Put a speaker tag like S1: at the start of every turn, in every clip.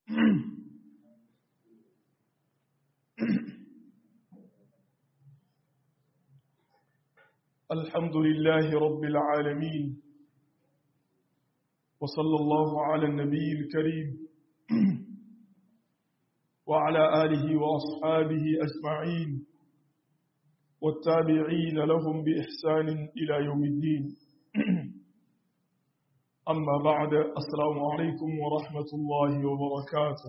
S1: الحمد لله رب العالمين وصلى الله على النبي الكريم وعلى آله وأصحابه أجمعين والتابعين لهم بإحسان إلى يوم الدين أما بعد السلام عليكم ورحمة الله وبركاته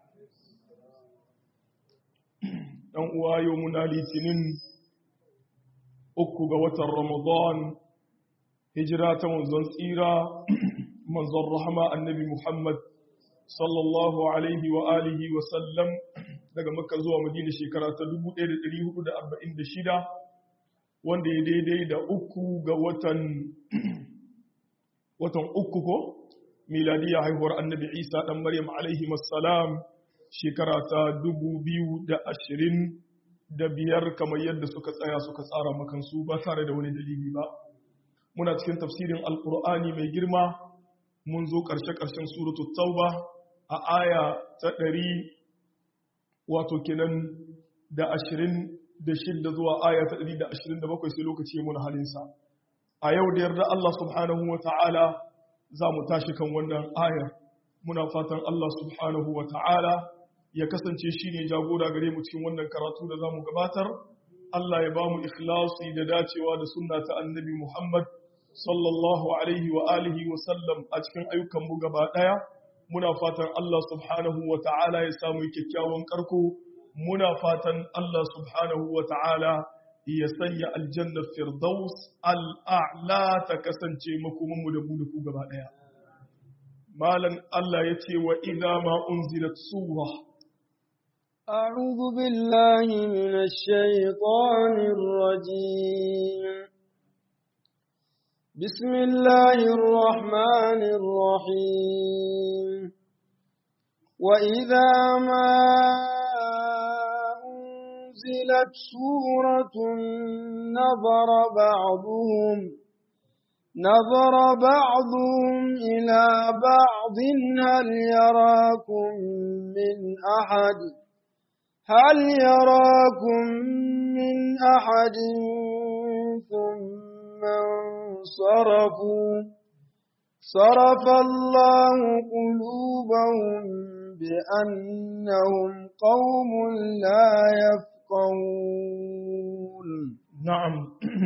S1: ɗan uwa yau muna litinin uku ga watan ramadan hijira ta manzon tsira manzon rahama annabi muhammad sallallahu alaihi wa alihi wa sallam daga makka zuwa madina shekara ta 1446 wanda ya daidai da uku ga watan watan uku ko miladiya haihuwar annabi isa dan maryam alaihi wassalam shekara ta dubu biyu da ashirin da biyar kamar yadda suka tsaya suka tsara makansu ba tare da wani dalili ba muna cikin tafsirin alkur'ani mai girma mun zo ƙarshe-ƙarshen suratul tauba a aya ta ɗari wato kenan da ashirin da shidda zuwa aya ta ɗari da ashirin da bakwai sai lokaci muna halinsa a yau da yarda Allah subhanahu wa ta'ala za mu tashi kan wannan ayar muna fatan Allah subhanahu wa ta'ala ya kasance shi ne jagora gare mu cikin wannan karatu da za mu gabatar Allah ya ba mu ikhlasi da dacewa da sunna ta annabi Muhammad sallallahu alaihi wa alihi wa sallam a cikin ayyukan mu gaba daya muna fatan Allah subhanahu wa ta'ala ya samu kyakkyawan karko muna fatan Allah subhanahu wa ta'ala ya sanya aljanna firdaus al'a'la ta kasance makomanmu da mu da ku gaba daya malan Allah ya ce wa idza ma unzilat sura
S2: أعوذ بالله من الشيطان الرجيم بسم الله الرحمن الرحيم وإذا ما أنزلت سورة نظر بعضهم نظر بعضهم إلى بعض هل يراكم من أحد هل يراكم من أحد ثم انصرفوا صرف الله قلوبهم بأنهم قوم لا يفقهون
S1: نعم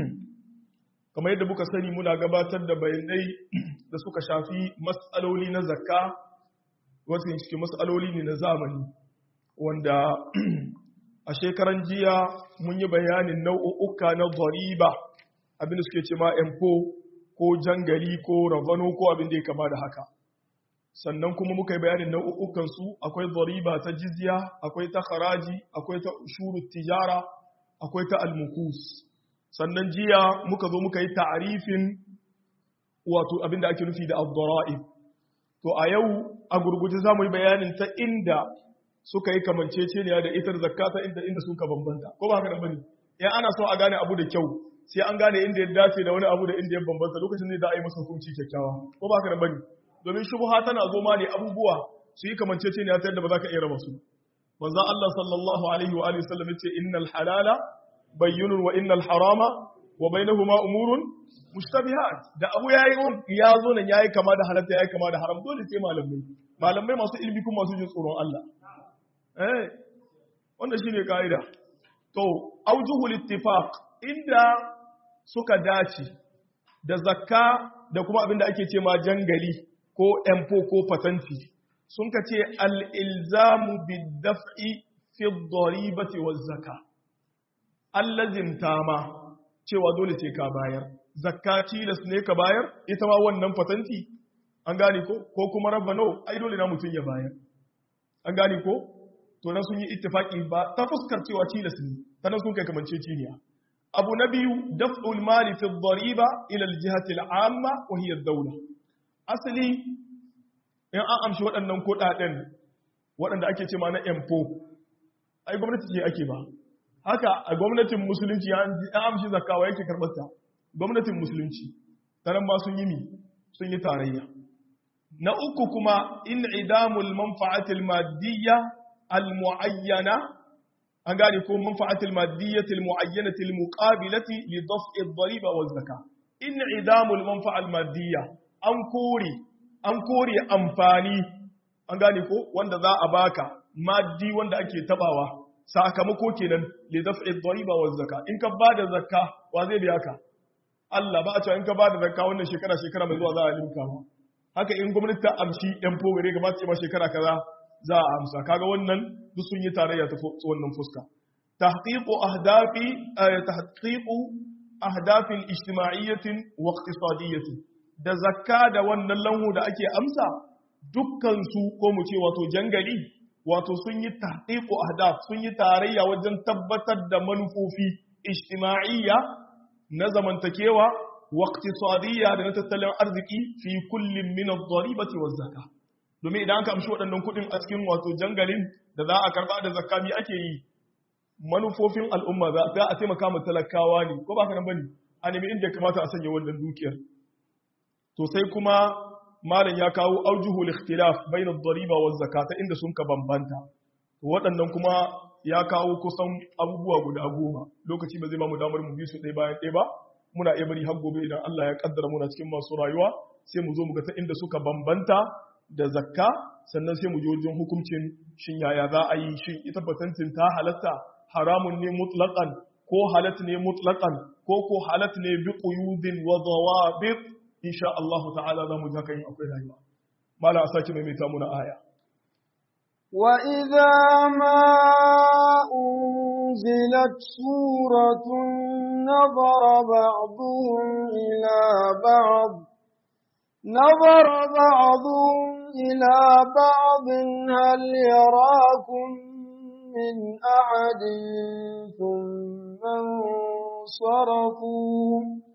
S1: kamar yadda muka sani muna gabatar da bayanai da suka shafi matsaloli na zakka wasu cikin matsaloli ne na zamani wanda a shekaran jiya mun yi bayanin nau'uka na zariba abinda suke ce ma empo ko jangali ko ravano ko abin da ya kama da haka sannan kuma muka yi bayanin nau'ukansu akwai zariba ta jizya akwai ta haraji akwai ta shuru tijara akwai ta almukus sannan jiya muka zo muka yi ta'arifin wato abin da ake nufi da abdurra'ib to a yau a gurguje za mu yi bayanin ta inda suka yi kamanceceniya da itar zakata inda inda suka bambanta ko ba haka da bane in ana so a gane abu da kyau sai an gane inda ya dace da wani abu da inda ya bambanta lokacin ne da a yi masa hukunci kyakkyawa ko ba haka da bane domin shubha tana zo ma ne abubuwa su yi kamanceceniya ta yadda ba za ka iya raba su manzo Allah sallallahu alaihi wa alihi wasallam yace innal halala bayyinun wa innal harama wa bainahuma umurun mushtabihat da abu yayi ya zo nan yayi kama da halatta yayi kama da haram dole sai malamai malamai masu ilimi kuma masu jin tsoron Allah eh wannan shine kaida to aujuhul ittifaq inda suka dace da zakka da kuma abinda ake ce ma jangali ko empo ko patanti sun ka ce al-ilzamu bid-daf'i fi ad-daribati waz-zakka allazimta ma cewa dole sai ka bayar zakka tilas ne ka bayar ita ma wannan patanti an gane ko ko kuma rabbano ai dole na mutun ya bayar an gane ko to nan sun yi ittifaki ba ta fuskar cewa tilas ne ta nan sun kai kamance ciniya abu na biyu daf'ul mali fi dhariba ila al-jihati al-amma wa hiya ad-dawla asali in an amshi waɗannan kuɗaɗen waɗanda ake ce ma na empo ai gwamnati ce ake ba haka a gwamnatin musulunci ya amshi zakawa yake karɓar ta gwamnatin musulunci ta nan ma sun yi mi sun yi tarayya na uku kuma in idamul manfa'atil madiyya al muayyana an gane ko manfa'atil madiyyati al muayyanati al muqabilati li daf'i ad-dariba wal zakah in idamul manfa'al madiyya an kore an kore amfani an gane ko wanda za a baka maddi wanda ake tabawa sakamako kenan li daf'i ad-dariba wal zakah in ka bada zakka wa zai biya ka Allah ba a cewa in ka bada zakka wannan shekara shekara mai zuwa za a linka ma haka in gwamnati ta amshi yan fogare ga masu ma shekara kaza za a amsa kaga wannan duk sun yi tarayya ta wannan fuska tahqiqu ahdafi tahqiqu ahdafin ijtima'iyyatin wa iqtisadiyyatin da zakka da wannan lanhu da ake amsa dukkan su ko mu ce wato jangali wato sun yi tahqiqu ahdaf sun yi tarayya wajen tabbatar da manufofi ijtima'iyya na zamantakewa wa iqtisadiyya da na tattalin arziki fi kullin min ad-daribati waz-zakah domin idan aka amshi waɗannan kuɗin a cikin wato jangalin da za a karɓa da zakka mi ake yi manufofin al'umma za a taimaka ma talakawa ne ko ba ka nan bane a nemi inda kamata a sanya wannan dukiyar to sai kuma malam ya kawo aujuhul ikhtilaf bayna ad-dariba wa zakata inda sun ka bambanta to waɗannan kuma ya kawo kusan abubuwa guda goma lokaci ba zai ba mu damar mu bi su ɗaya bayan ɗaya ba muna iya bari har gobe idan Allah ya kaddara muna cikin masu rayuwa sai mu zo mu ga ta inda suka bambanta da zakka sannan sai mu je wajen hukuncin shin yaya za a yi shin ita batantin ta halatta haramun ne mutlaqan ko halat ne mutlaqan ko ko halat ne bi quyudin wa dawabit insha Allah ta'ala za mu zaka yin akwai rayuwa mala a saki maimaita muna aya
S2: wa idza ma unzilat suratun nadara ba'dhum ila ba'd نظر بعضهم إلى بعض هل يراكم من أحد ثم انصرفوا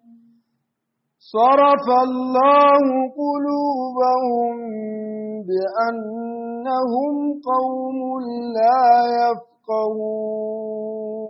S2: صرف الله قلوبهم بأنهم قوم لا يفقهون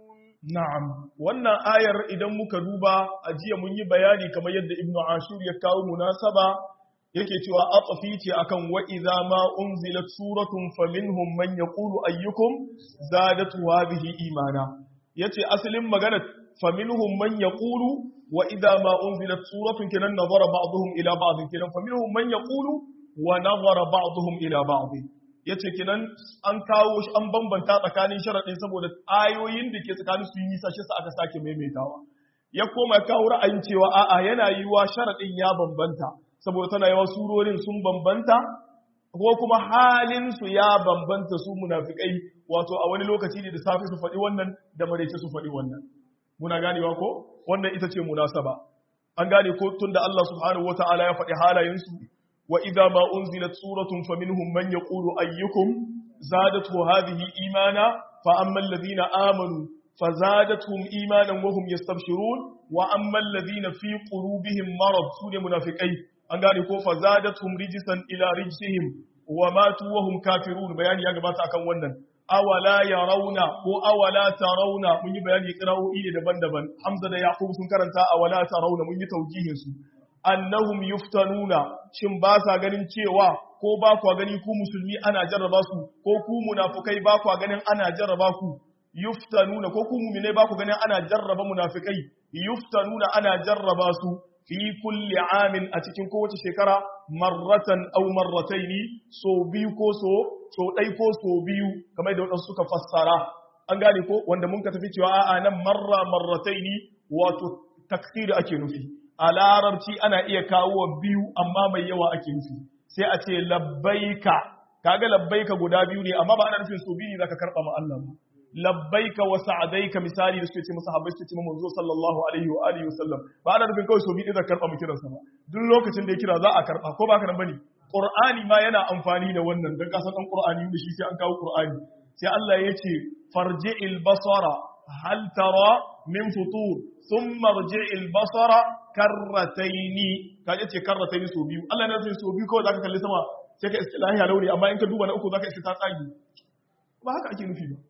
S1: Na'am, wannan ayar idan muka duba a jiya mun yi bayani kamar yadda Ibn Ashur ya kawo munasaba yake cewa atsafi ce akan wa idza ma unzilat suratun faminhum man yaqulu ayyukum zadatu hadhihi imana yace asalin magana faminhum man yaqulu wa idza ma unzilat suratun kinan nazara ba'dhum ila ba'd kinan faminhum man yaqulu wa nazara ba'dhum ila ba'd ya ce kinan an kawo shi an bambanta tsakanin sharaɗin saboda ayoyin da ke tsakanin su yi sashe sa aka sake maimaitawa ya koma kawo ra'ayin cewa a'a yana yi wa sharaɗin ya bambanta saboda tana yawa surorin sun bambanta ko kuma halin su ya bambanta su munafikai wato a wani lokaci ne da safe su faɗi wannan da maraice su faɗi wannan muna ganewa ko wannan ita ce munasaba an gane ko tunda Allah subhanahu wataala ya faɗi halayen su وإذا ما أنزلت سورة فمنهم من يقول أيكم زادته هذه إيمانا فأما الذين آمنوا فزادتهم إيمانا وهم يستبشرون وأما الذين في قلوبهم مرض سورة منافقين أنقال فزادتهم رجسا إلى رجسهم وماتوا وهم كافرون بيان يا جماعة أكون ونن أولا يرون وأولا ترون من بيان يقرأوا إلي دبن دبن حمزة يعقوب سنكرنتا أولا ترون من يتوجيهن سو annahum yuftanuna shin ba sa ganin cewa ko ba kwa gani ku musulmi ana jarraba su ko ku munafukai ba kwa ganin ana jarraba ku yuftanuna ko ku mu'mine ba ku ganin ana jarraba munafikai yuftanuna ana jarraba su fi kulli amin a cikin kowace shekara marratan aw marrataini so biyu ko so so dai ko so biyu kamar da wadansu suka fassara an gane ko wanda mun ka tafi cewa a'a nan marra marrataini wato takfir ake nufi a larabci ana iya kawo biyu amma mai yawa ake nufi sai a ce labbaika kaga labbaika guda biyu ne amma ba ana nufin so biyu ne zaka karba ma Allah ba labbaika wa sa'adaika misali da suke ce masa habbai suke ce manzo sallallahu alaihi wa alihi wasallam ba ana nufin kawai so biyu zaka karba mu kiransa ba duk lokacin da ya kira za a karba ko ba ka nan bane qur'ani ma yana amfani da wannan dan kasan dan qur'ani da shi sai an kawo qur'ani sai Allah ya ce farji'il basara hal tara min futur thumma rji'il basara karrataini kaje ce karrataini so biyu Allah ne zai so biyu kawai zaka kalli sama sai ka istilahi a launi amma in ka duba na uku zaka iska ta tsagi ba haka ake nufi ba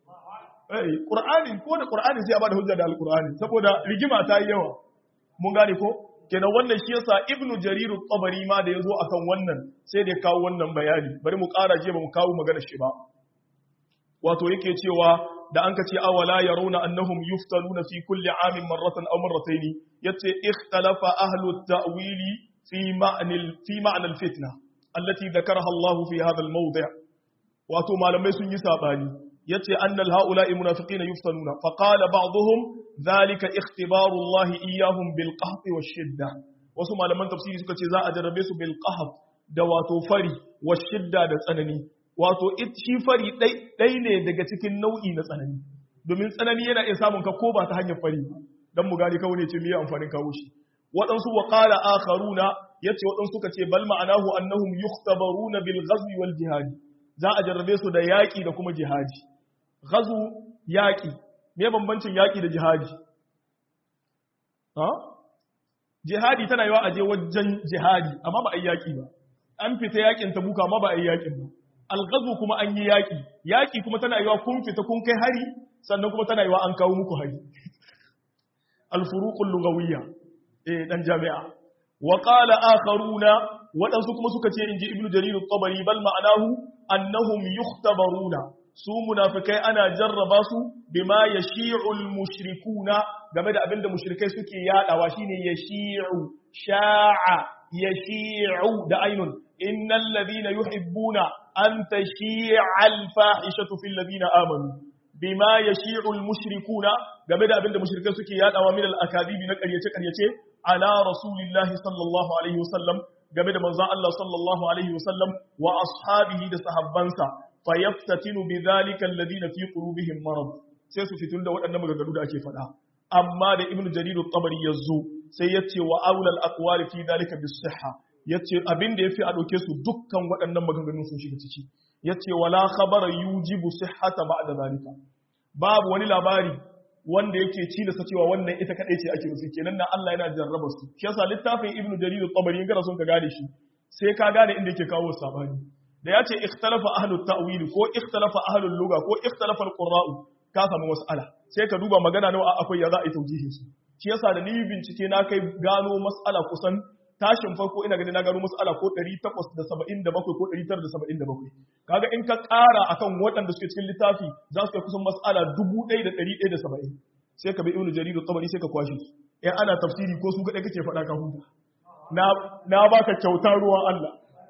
S1: eh qur'ani ko da qur'ani sai a bada hujja da alqur'ani saboda rigima ta yi yawa mun gane ko kenan wannan shi yasa ibnu jarir at-tabari ma da yazo akan wannan sai da ya kawo wannan bayani bari mu ƙara je ba mu kawo magana shi ba wato yake cewa da an kace awala yarawna annahum yuftanuna fi kulli amin marratan aw marratayn yace ikhtalafa ahlu at-ta'wili fi ma'na fi ma'na al-fitna allati dhakaraha Allah fi hadha al-mawdi' wato malamai sun yi sabani yace annal haula'i munafiqina yuftanuna fa qala ba'dhum dhalika ikhtibaru Allah iyyahum bil qahti wash shidda wasu malaman tafsiri suka ce za a jarrabe su bil qahd da wato fari wash shidda da tsanani wato shi fari dai ne daga cikin nau'i na tsanani domin tsanani yana iya samun ka ko ba ta hanyar fari dan mu gani kawai ne ce miye amfanin kawo shi waɗansu wa qala akharuna yace waɗansu suka ce bal ma'anahu annahum yukhtabaruna bil ghazwi wal jihad za a jarrabe su da yaƙi da kuma jihadi gazu yaƙi me bambancin yaƙi da jihadi ha jihadi tana yawa aje wajen jihadi amma ba a yi yaƙi ba an fita yaƙin tabuka amma ba a yi yaƙin ba algazu kuma an yi yaƙi yaƙi kuma tana yawa kun fita kun kai hari sannan kuma tana yawa an kawo muku hari alfuruqul lugawiyya eh dan jami'a wa qala akharuna waɗansu kuma suka ce inji ibnu jarir at-tabari bal ma'anahu annahum yukhtabaruna su munafikai ana jarraba su bima yashi'ul mushrikuna game da abinda mushrikai suke yadawa shine yashi'u sha'a yashi'u da ainun innal ladina yuhibbuna an tashi'a al-fahishatu fil ladina amanu bima yashi'ul mushrikuna game da abinda mushrikai suke yadawa min al-akadibi na ƙaryace ƙaryace ala rasulillahi sallallahu alaihi wasallam game da manzon Allah sallallahu alaihi wasallam wa ashabihi da sahabbansa fayaftatinu bidhalika alladhina fi qulubihim marad sai su fitun da waɗannan maganganu da ake faɗa amma da ibnu jarir at-tabari yazo sai yace wa aula al-aqwal fi dhalika bis-sihha yace abin da yafi a dauke su dukkan waɗannan maganganu sun shiga ciki yace wala khabara yujibu sihhata ba'da dhalika babu wani labari wanda yake cilasa cewa wannan ita kadai ce ake nufi kenan nan Allah yana jarraba su shi yasa littafin ibnu jarir at-tabari in kana son ka gane shi sai ka gane inda yake kawo sabani da ya ce ikhtalafa ahlul ta'wil ko ikhtalafa ahlul lugha ko ikhtalafa al-qurra'u ka samu mas'ala sai ka duba magana nawa akwai ya za a yi taujihin su shi yasa da ni bincike na kai gano mas'ala kusan tashin farko ina ganin na gano mas'ala ko 877 ko 977 kaga in ka ƙara akan waɗanda suke cikin littafi za su kai kusan mas'ala 1170 sai ka bi ibnu jarir tabari sai ka kwashe su in ana tafsiri ko su ga kake faɗa ka huta na na baka kyautar ruwan Allah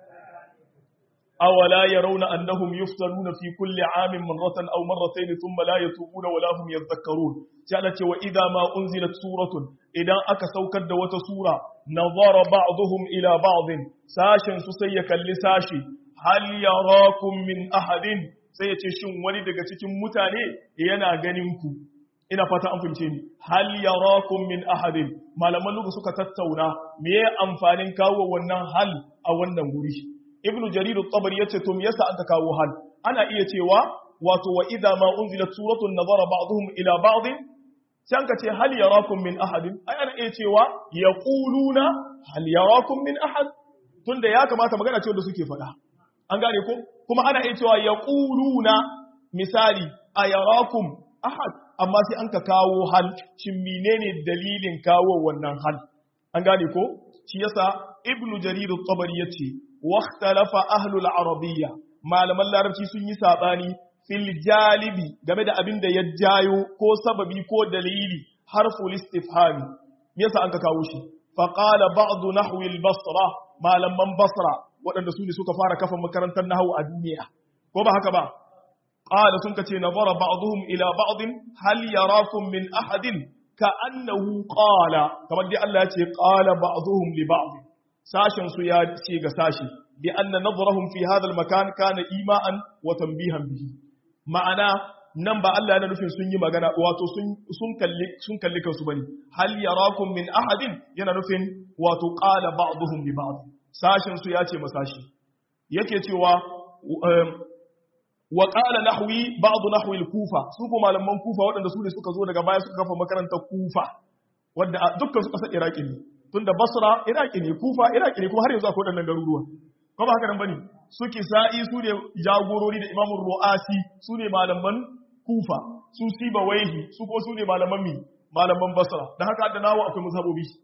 S1: أولا يرون أنهم يفتنون في كل عام مرة أو مرتين ثم لا يتوبون ولا هم يذكرون جعلت وإذا ما أنزلت سورة إذا أكسوكد وتسورة نظر بعضهم إلى بعض ساشا سسيكا لساشي هل يراكم من أحد سيتشن ولدك تكن متاني ينا غنمكم ina fata an fince ni hal yarakum min ahadin malaman lugu suka tattauna me amfanin kawo wannan hal a wannan guri ibnu jarir at-tabari yace to me yasa aka kawo hal ana iya cewa wato wa idza ma unzilat suratun nazara ba'dhum ila ba'd sai an ka ce hal yarakum min ahadin ai ana iya cewa yaquluna hal yarakum min ahad tunda ya kamata magana ce wanda suke faɗa an gane ko kuma ana iya cewa yaquluna misali ayarakum ahad amma sai an ka kawo hal shin menene dalilin kawo wannan hal an gane ko shi yasa ibnu jarir at-tabari yace واختلف أهل العربية malaman larabci sun yi saɓani fil jalibi game da abin da ya jayo ko sababi ko dalili harful istifhami yasa an ka kawo shi fa qala ba'd nahwi al basra malaman basra waɗanda su ne suka fara kafa makarantar nahwu a duniya ko ba haka ba qala sun kace nazara ba'dhum ila ba'd hal yarakum min ahadin ka annahu qala kamar dai Allah ya ce qala ba'dhum li ba'd sashen su ya ce ga sashi bi anna nazarahum fi hadha al-makan kana ima'an wa tanbihan bihi ma'ana nan ba Allah yana nufin sun yi magana wato sun sun kalli sun kalli kansu bane hal yarakum min ahadin yana nufin wato qala ba'dhum li ba'd sashen su ya ce masashi yake cewa wa qala nahwi ba'd nahwi al-kufa su ko malaman kufa waɗanda su ne suka zo daga baya suka kafa makarantar kufa wanda dukkan su kasar iraki ne tunda basra iraki ne kufa iraki ne kuma har yanzu akwai waɗannan garuruwa ko ba haka nan bane su kisa'i su ne jagorori da imamun ru'asi su ne malaman kufa su siba waihi su ko su ne malaman mi malaman basra da haka da nawo akwai mazhabobi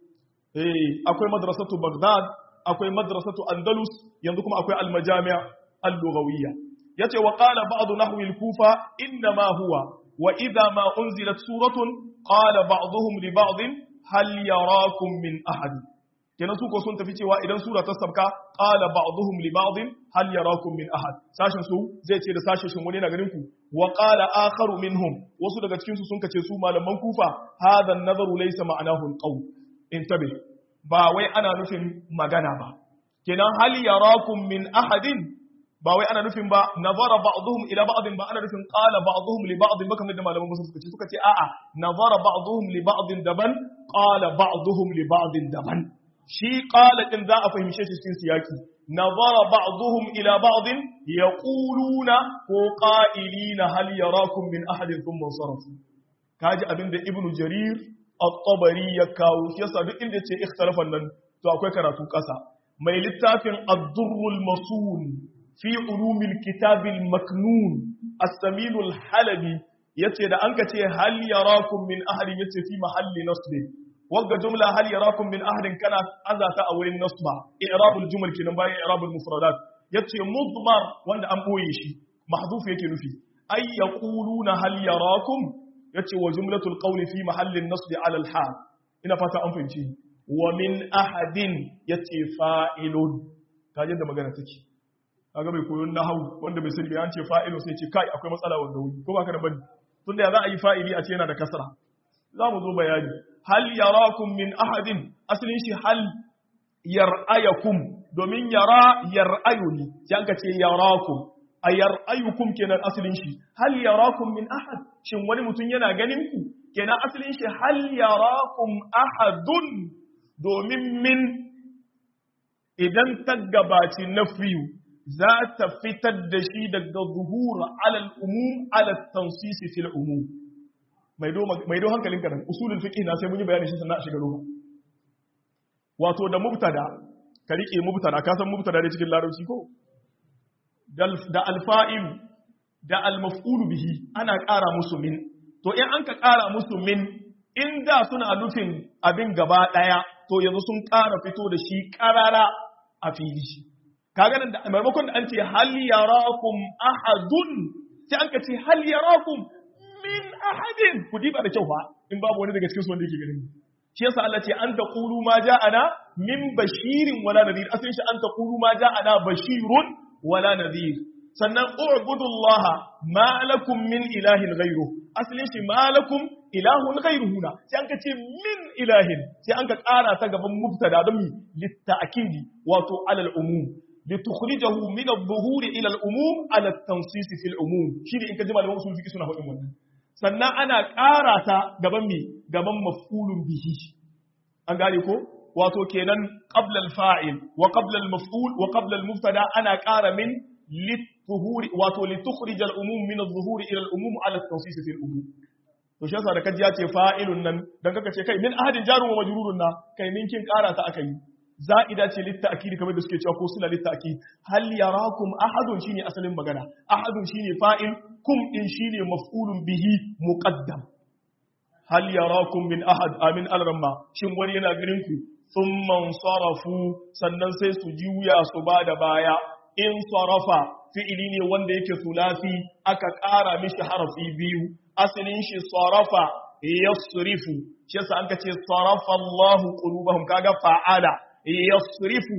S1: eh akwai madrasatu Baghdad akwai madrasatu Andalus yanzu kuma akwai al-majami' al-lughawiyya yace wa qala ba'd nahwi al-kufa inna ma huwa wa idha ma unzilat suratun qala ba'dhum li ba'd hal yarakum min ahad kenan su ko sun tafi cewa idan sura ta sabka qala ba'dhum li ba'd hal yarakum min ahad sashin su zai ce da sashin shin wani na ganin ku wa qala akharu minhum wasu daga cikin su sun kace su malaman kufa hadha an-nazaru laysa ma'anahu al-qawl intabi ba wai ana nufin magana ba kenan hal yarakum min ahadin ba wai ana nufin ba nazara ba'dhum ila ba'din ba ana nufin qala ba'dhum li ba'din ba kamar da malaman musu suka ce suka ce a'a nazara ba'dhum li ba'din daban qala ba'dhum li ba'din daban shi qala din za a fahimce shi cikin siyaki nazara ba'dhum ila ba'din yaquluna ko qa'ilina hal yarakum min ahadin thumma sarafu kaji abinda ibnu jarir at-tabari ya kawo shi yasa duk inda ce ikhtilafan nan to akwai karatu kasa mai littafin ad-durrul masun fi ulumil kitabil maknun as-saminul halabi yace da an ce hal yarakum min ahadin yace fi mahalli nasb wagga jumla hal yarakum min ahadin kana azata a wurin nasba i'rabul jumal kinan bayan i'rabul mufradat yace mudmar wanda an boye shi mahdhuf yake nufi ay yaquluna hal yarakum yace wa jumlatul qawli fi mahallin nasb ala al hal ina fata an fahimci wa min ahadin yace fa'ilun kaje da magana take kaga bai koyon nahawu wanda bai sani an ce fa'ilu sai ce kai akwai matsala wanda wuri ko ba ka da bane tunda ya za a yi fa'ili a ce yana da kasra za mu zo bayani hal yarakum min ahadin asalin shi hal yar'ayakum domin yara yar'ayu ne sai an ka ce yarakum a yar'ayukum kenan asalin shi hal yarakum min ahad shin wani mutum yana ganin ku kenan asalin shi hal yarakum ahadun domin min idan ta gabaci nafiyu za ta fitar da shi daga zuhura alal umum ala tansisi fil umum mai do hankalin kanan usulul fiqh na sai mun yi bayani shi sannan a shiga ruwa wato da mubtada ka rike mubtada ka san mubtada ne cikin larabci ko da alfa'il da almaf'ul bihi ana ƙara musu min to in an ka ƙara musu min in da suna nufin abin gaba ɗaya to yanzu sun ƙara fito da shi ƙarara a fili shi kaga nan da maimakon da an ce hal yarakum ahadun sai an ka ce hal yarakum min ahadin ku diba da kyau fa in babu wani daga cikin su wanda yake ganin shi yasa Allah ce an taqulu ma ja'ana min bashirin wala nadhir asalin shi an taqulu ma ja'ana bashirun wala nadhir sannan u'budullaha ma lakum min ilahin ghayru asalin shi ma lakum ilahun ghayruhuna sai an ka ce min ilahin sai an ka ƙara ta gaban mubtada don mi litta'kidi wato alal umum لتخرجه من الظهور الى العموم على التنصيص في العموم shine in ka ji malaman usul fiqh suna faɗin wannan sannan ana ƙara ta gaban me gaban maf'ulun bihi an gane ko wato kenan qabla al-fa'il wa qabla al-maf'ul wa qabla al-mubtada ana ƙara min lituhuri wato litukhrij al-umum min adh-dhuhuri ila al-umum ala at-tansis fi al-umum to shi yasa da kaji ya ce fa'ilun nan dan kaka ce kai min ahadin jarun wa majrurun na kai min kin ƙara ta aka yi za'ida ce litta'kidi kamar da suke cewa ko suna litta'kid hal yarakum ahadun shine asalin magana ahadun shine fa'il kum din shine maf'ulun bihi muqaddam hal yarakum min ahad amin alramma shin wani yana ganin ku thumma sarafu sannan sai su juya su bada baya in sarafa fi'ili ne wanda yake sulasi aka ƙara mishi harafi biyu asalin shi sarafa yasrifu shi yasa an ka ce sarafa Allahu qulubahum kaga fa'ala yasrifu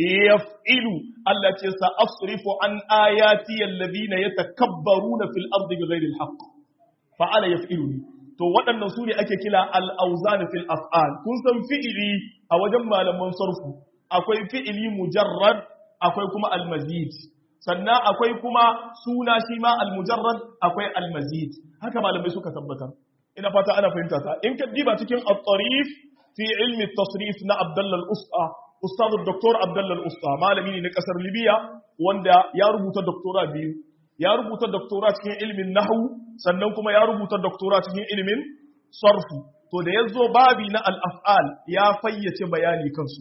S1: yaf'ilu Allah ce sa asrifu an ayati alladhina yatakabbaruna fil ardi bighairi alhaq fa'ala yaf'ilu to waɗannan su ne ake kila al-awzan fil af'al kun san fi'ili a wajen malaman sarfu akwai fi'ili mujarrad akwai kuma al-mazid sannan akwai kuma suna shi ma al-mujarrad akwai al-mazid haka malamai suka tabbatar ina fata ana fahimta ta in ka diba cikin at-tarif fi ilmi at-tasrif na Abdullah al-Usta Ustaz Dr. Abdullah al-Usta malami ne na kasar Libya wanda ya rubuta doktora biyu ya rubuta doktora cikin ilmin nahwu sannan kuma ya rubuta doktora cikin ilmin sarfu to da yazo babi na al-af'al ya fayyace bayani kansu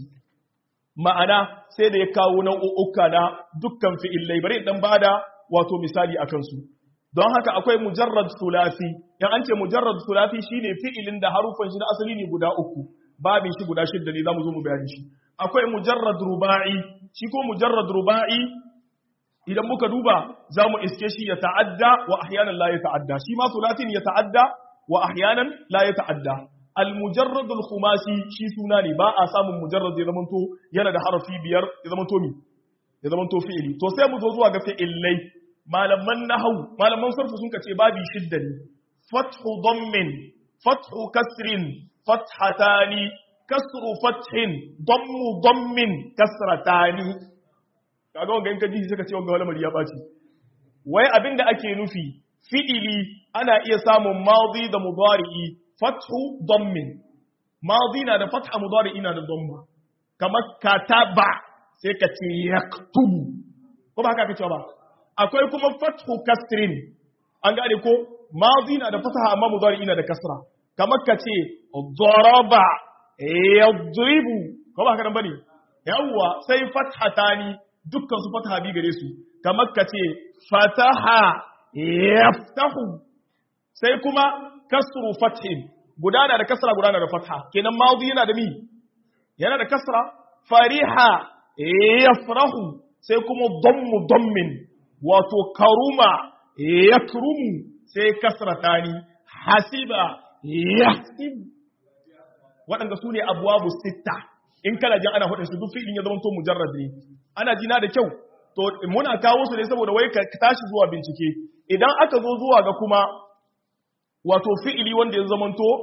S1: ma'ana sai da ya kawo nau'uka na dukkan fi'illai bari dan bada wato misali akan su don haka akwai mujarrad sulasi in an ce mujarrad sulasi shine fi'ilin da harufan shi na asali ne guda uku babin shi guda shidda ne zamu zo mu bayani shi akwai mujarrad ruba'i shi ko mujarrad ruba'i idan muka duba zamu iske shi ya ta'adda wa ahyanan la ya ta'adda shi ma sulatin ya ta'adda wa ahyanan la ya ta'adda al mujarrad al khumasi shi suna ne ba a samun mujarrad ya zamanto yana da harafi biyar ya zamanto mi ya zamanto fi'ili to sai mu zo zuwa ga fi'illai malaman nahwu malaman sarfu sun kace babi shidda ne fathu dammin fathu kasrin fathatani kasru fathin dammu dammin kasratani kaga wanga in ka ji sai ka ce wanga lamari ya baci wai abinda ake nufi fi'ili ana iya samun madi da mudari'i fathu dammin madi na da fatha mudari'i na da damma kamar kataba sai ka ce yaktubu ko ba haka kace ba akwai kuma fathu kasrin an gane ko madi na da fatha amma mudari'i na da kasra kamar ka ce daraba yadribu ko ba haka nan bane yawwa sai fathatani dukkan su fataha bi gare su kamar ka ce fataha yaftahu sai kuma kasru fathin gudana da kasra gudana da fatha kenan madi yana da mi yana da kasra fariha yafrahu sai kuma dammu dammin wato karuma yakrumu sai kasratani hasiba yahsib waɗanda su ne abuwabu sitta in kana jin ana hudun su duk fi'ilin ya zama to mujarrad ne ana jina da kyau to muna kawo su ne saboda wai ka tashi zuwa bincike idan aka zo zuwa ga kuma wato fi'ili wanda ya zama to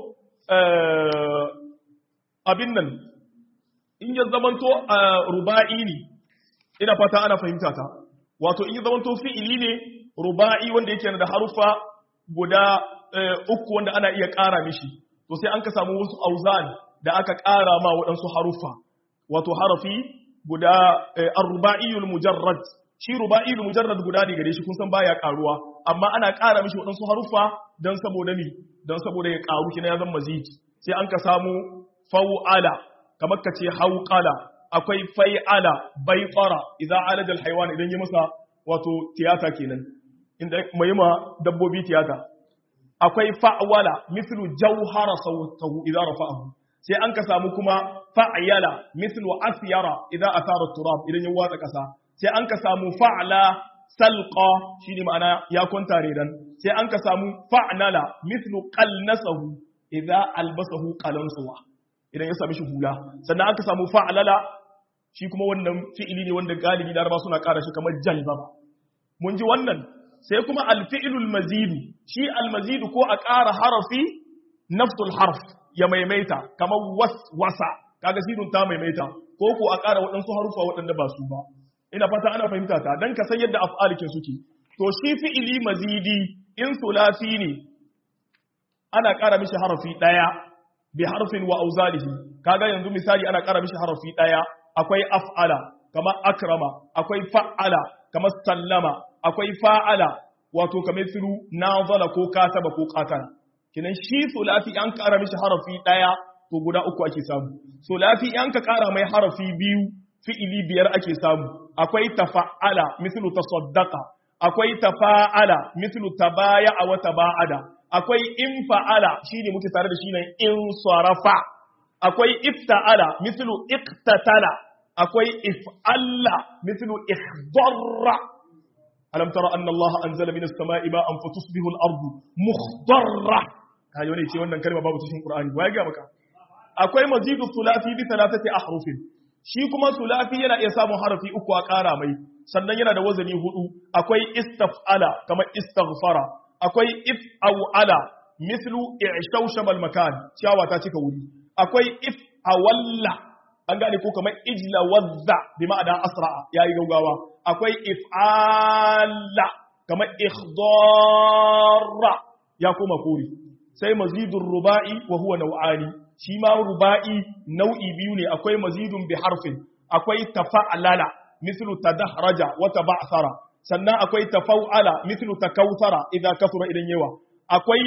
S1: abin nan in ya zama to ruba'i ne ina fata ana fahimta ta wato in ya zama to fi'ili ne ruba'i wanda yake da harufa guda uku wanda ana iya ƙara mishi to sai an ka samu wasu auzan da aka ƙara ma waɗansu haruffa wato harafi guda ar-ruba'iyul mujarrad shi ruba'iyul mujarrad guda ne gare shi kun san baya ƙaruwa amma ana ƙara mishi waɗansu haruffa dan saboda mi dan saboda ya ƙaru kina ya zama mazid sai an ka samu fa'ala kamar ka ce hauqala akwai fai'ala baiqara idza alaja al-haywan idan yi masa wato tiyata kenan inda mai ma dabbobi tiyata akwai fa'wala mithlu jawhara sawtahu idza rafa'ahu sai an ka samu kuma fa'yala mithlu asyara idza athara turab idan ya watsa kasa sai an ka samu fa'la salqa shine ma'ana ya kwanta redan sai an ka samu fa'nala mithlu qalnasahu idza albasahu qalansuwa idan ya sami shi hula sannan aka samu fa'lala shi kuma wannan fi'ili ne wanda galibi laraba suna ƙara shi kamar jalbaba mun ji wannan sai kuma alfi'ilul mazidu shi almazidu ko a ƙara harafi nafsul harf ya maimaita kamar waswasa kaga sidun ta maimaita ko ko a ƙara waɗansu harufa waɗanda ba su ba ina fata ana fahimta ta dan ka san yadda af'alikin suke to shi fi'ili mazidi in sulasi ne ana ƙara mishi harafi ɗaya bi harfin wa auzalihi kaga yanzu misali ana ƙara mishi harafi ɗaya akwai af'ala kamar akrama akwai fa'ala kamar sallama akwai fa'ala wato kamar firu nazala ko kataba ko qatala kinan shi sulasi an kara mishi harafi daya to guda uku ake samu sulasi an ka kara mai harafi biyu fi'ili biyar ake samu akwai tafa'ala mislu tasaddaqa akwai tafa'ala mislu tabaya wa taba'ada akwai infa'ala shine muke tare da shi nan in sarafa akwai ifta'ala mislu iqtatala akwai if'alla mislu ihdarra alam tara anna allaha anzala minas sama'i ma'an fatusbihu al-ardu mukhdarra kayo ne ce wannan kalma babu cikin qur'ani wai ga maka akwai mazidu thulathi bi thalathati ahrufin shi kuma thulathi yana iya samun harafi uku a ƙara mai sannan yana da wazani hudu akwai istaf'ala kamar istaghfara akwai if'ala mislu i'shawshama al-makan ciyawa ta cika wuri akwai if'awalla an gane ko kamar ijla wadda bi ma'ana asra'a yayi gaugawa akwai if'ala kamar ikhdarra ya koma kori sai mazidun ruba'i wa huwa nau'ani shi ma ruba'i nau'i biyu ne akwai mazidun bi harfin akwai tafa'alala mislu tadahraja wa taba'thara sannan akwai tafa'ala mislu takawthara idan kasura idan yawa akwai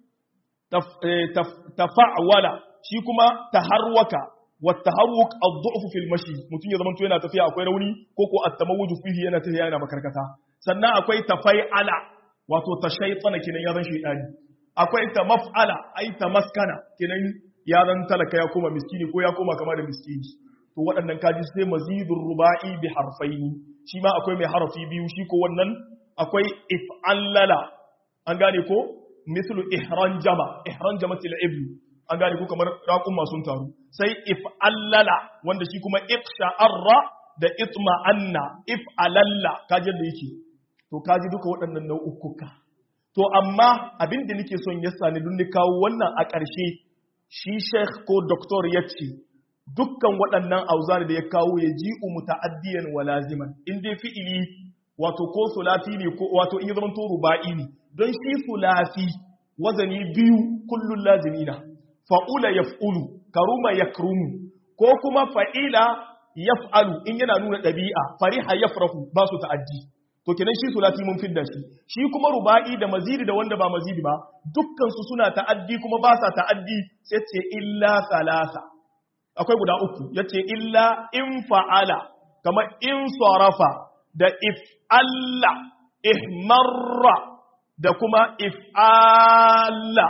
S1: tafa'wala shi kuma taharwaka والتحرك الضعف في المشي mutum ya zamanto yana tafiya akwai rauni ko ko at-tamawuju fihi yana tafiya yana makarkata sannan akwai tafai'ala wato tashaytana kinan ya zan shaytani akwai tamaf'ala ai tamaskana kinan ya zan talaka ya koma miskini ko ya koma kama da miskini to waɗannan kaji sai mazidur ruba'i bi harfaini shi ma akwai mai harafi biyu shi ko wannan akwai if'allala an gane ko mislu ihran jama ihran jama til ibnu an gane ko kamar raqum masu taru sai if'allala wanda shi kuma iqsha'arra da itma'anna if'alalla kaji da yake to kaji duka waɗannan nau'ukuka to amma abin da nake son ya sani dun ni kawo wannan a ƙarshe shi sheikh ko doktor ya ce dukkan waɗannan auzari da ya kawo ya ji muta'addiyan wa laziman in dai fi'ili wato ko sulati ne ko wato in ya zama to ruba'i ne don shi sulati wazani biyu kullun lazimina fa'ula yaf'ulu karuma yakrumu ko kuma fa'ila yaf'alu in yana nuna ɗabi'a fariha yafrahu ba su ta'addi to kenan shi sulati mun fidda shi shi kuma ruba'i da mazidi da wanda ba mazidi ba dukkan su suna ta'addi kuma ba sa ta'addi sai ce illa salasa akwai guda uku yace illa in fa'ala kama in sarafa da if alla ihmarra da kuma if alla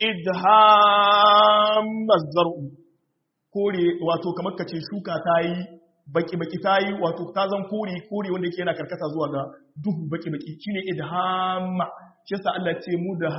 S1: idhamma zar'u kore wato kamar kace shuka ta yi baki-baki ta yi wato ta zan kore kore wanda ke yana karkata zuwa ga duhu baki-baki shi ne idhamma shi yasa Allah ce mu da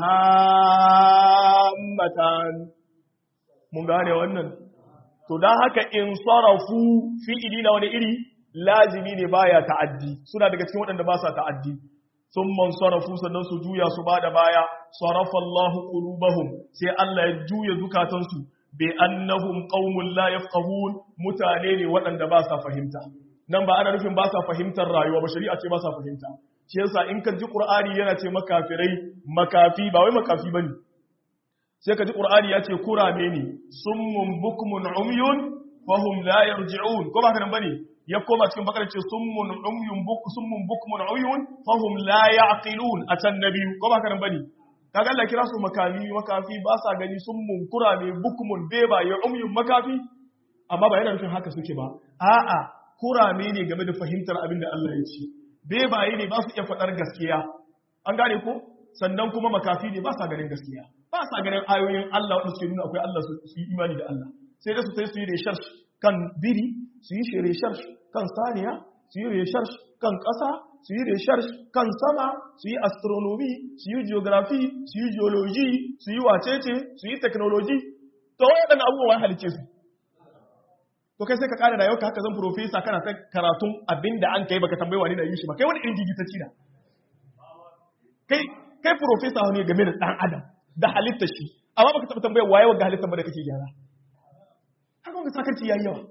S1: hammatan mun gane wannan to dan haka in sarafu fi'ili na wani iri lazimi ne baya ta'addi suna daga cikin waɗanda ba sa ta'addi sun man sarafu sannan su juya su ba da baya sarafa Allahu qulubahum sai Allah ya juya zukatansu bi annahum qaumun la yafqahun mutane ne waɗanda ba sa fahimta nan ba ana nufin ba sa fahimtar rayuwa ba shari'a ce ba sa fahimta shi yasa in ka ji qur'ani yana ce makafirai makafi ba wai makafi bane sai ka ji qur'ani ya ce kurame ne summun bukmun umyun fahum la yarji'un ko ba haka nan bane ya koma cikin bakar ce summun umyun buk summun bukmun uyun fahum la ya'qilun a can nabi ko ba haka nan bane kaga Allah kira su makami makafi ba sa gani sun munkura ne bukmun beba ya umyun makafi amma ba yana nufin haka suke ba a'a kurame ne game da fahimtar abin da Allah ya ce bebaye ne ba su iya faɗar gaskiya an gane ko sannan kuma makafi ne ba sa ganin gaskiya ba sa ganin ayoyin Allah wanda suke nuna akwai Allah su yi imani da Allah sai dai su sai su yi research kan biri su yi research kan saniya su yi research kan ƙasa su yi research kan sama su yi astronomy su yi geography su yi geology su yi wacece su yi technology to waɗannan abubuwan halice su to kai sai ka ƙara da yau ka haka zan profesa kana ta karatun abin da an kai baka tambayi wani na yi shi ba kai wani irin gigitacci da kai kai profesa ne game da ɗan adam da halitta shi amma baka taɓa tambayar waye wa halitta ba da kake gyara haka wanda sakarci yayi yawa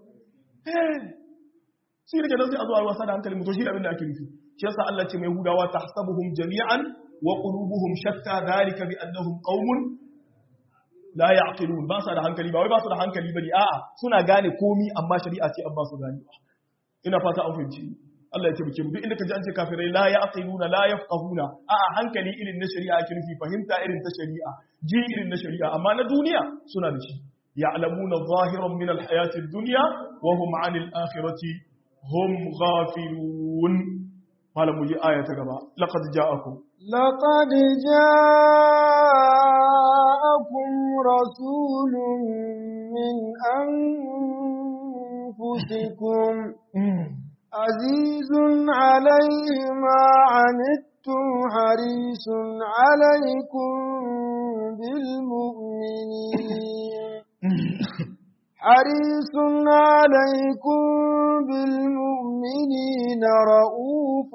S1: sai rike nan sai a zuwa wasa da hankali mutum shi abin da ake nufi shi yasa Allah ce mai hudawa tahsabuhum jami'an wa qulubuhum shatta dhalika bi annahum qaumun la ya'qilun ba sa da hankali ba wai ba su da hankali bane a'a suna gane komi amma shari'a ce an ba su gane ina fata an fahimci Allah ya tabbake mu duk inda kaji an ce kafirai la ya'qiluna la yafqahuna a'a hankali irin na shari'a ake nufi fahimta irin ta shari'a ji irin na shari'a amma na duniya suna da shi ya'lamuna zahiran min al-hayati ad-dunya wa hum 'anil akhirati hum ghafilun malam mu yi aya ta gaba laqad ja'akum
S2: لقد جاءكم رسول من أنفسكم عزيز عليه ما عنتم حريص عليكم بالمؤمنين حريص عليكم بالمؤمنين رؤوف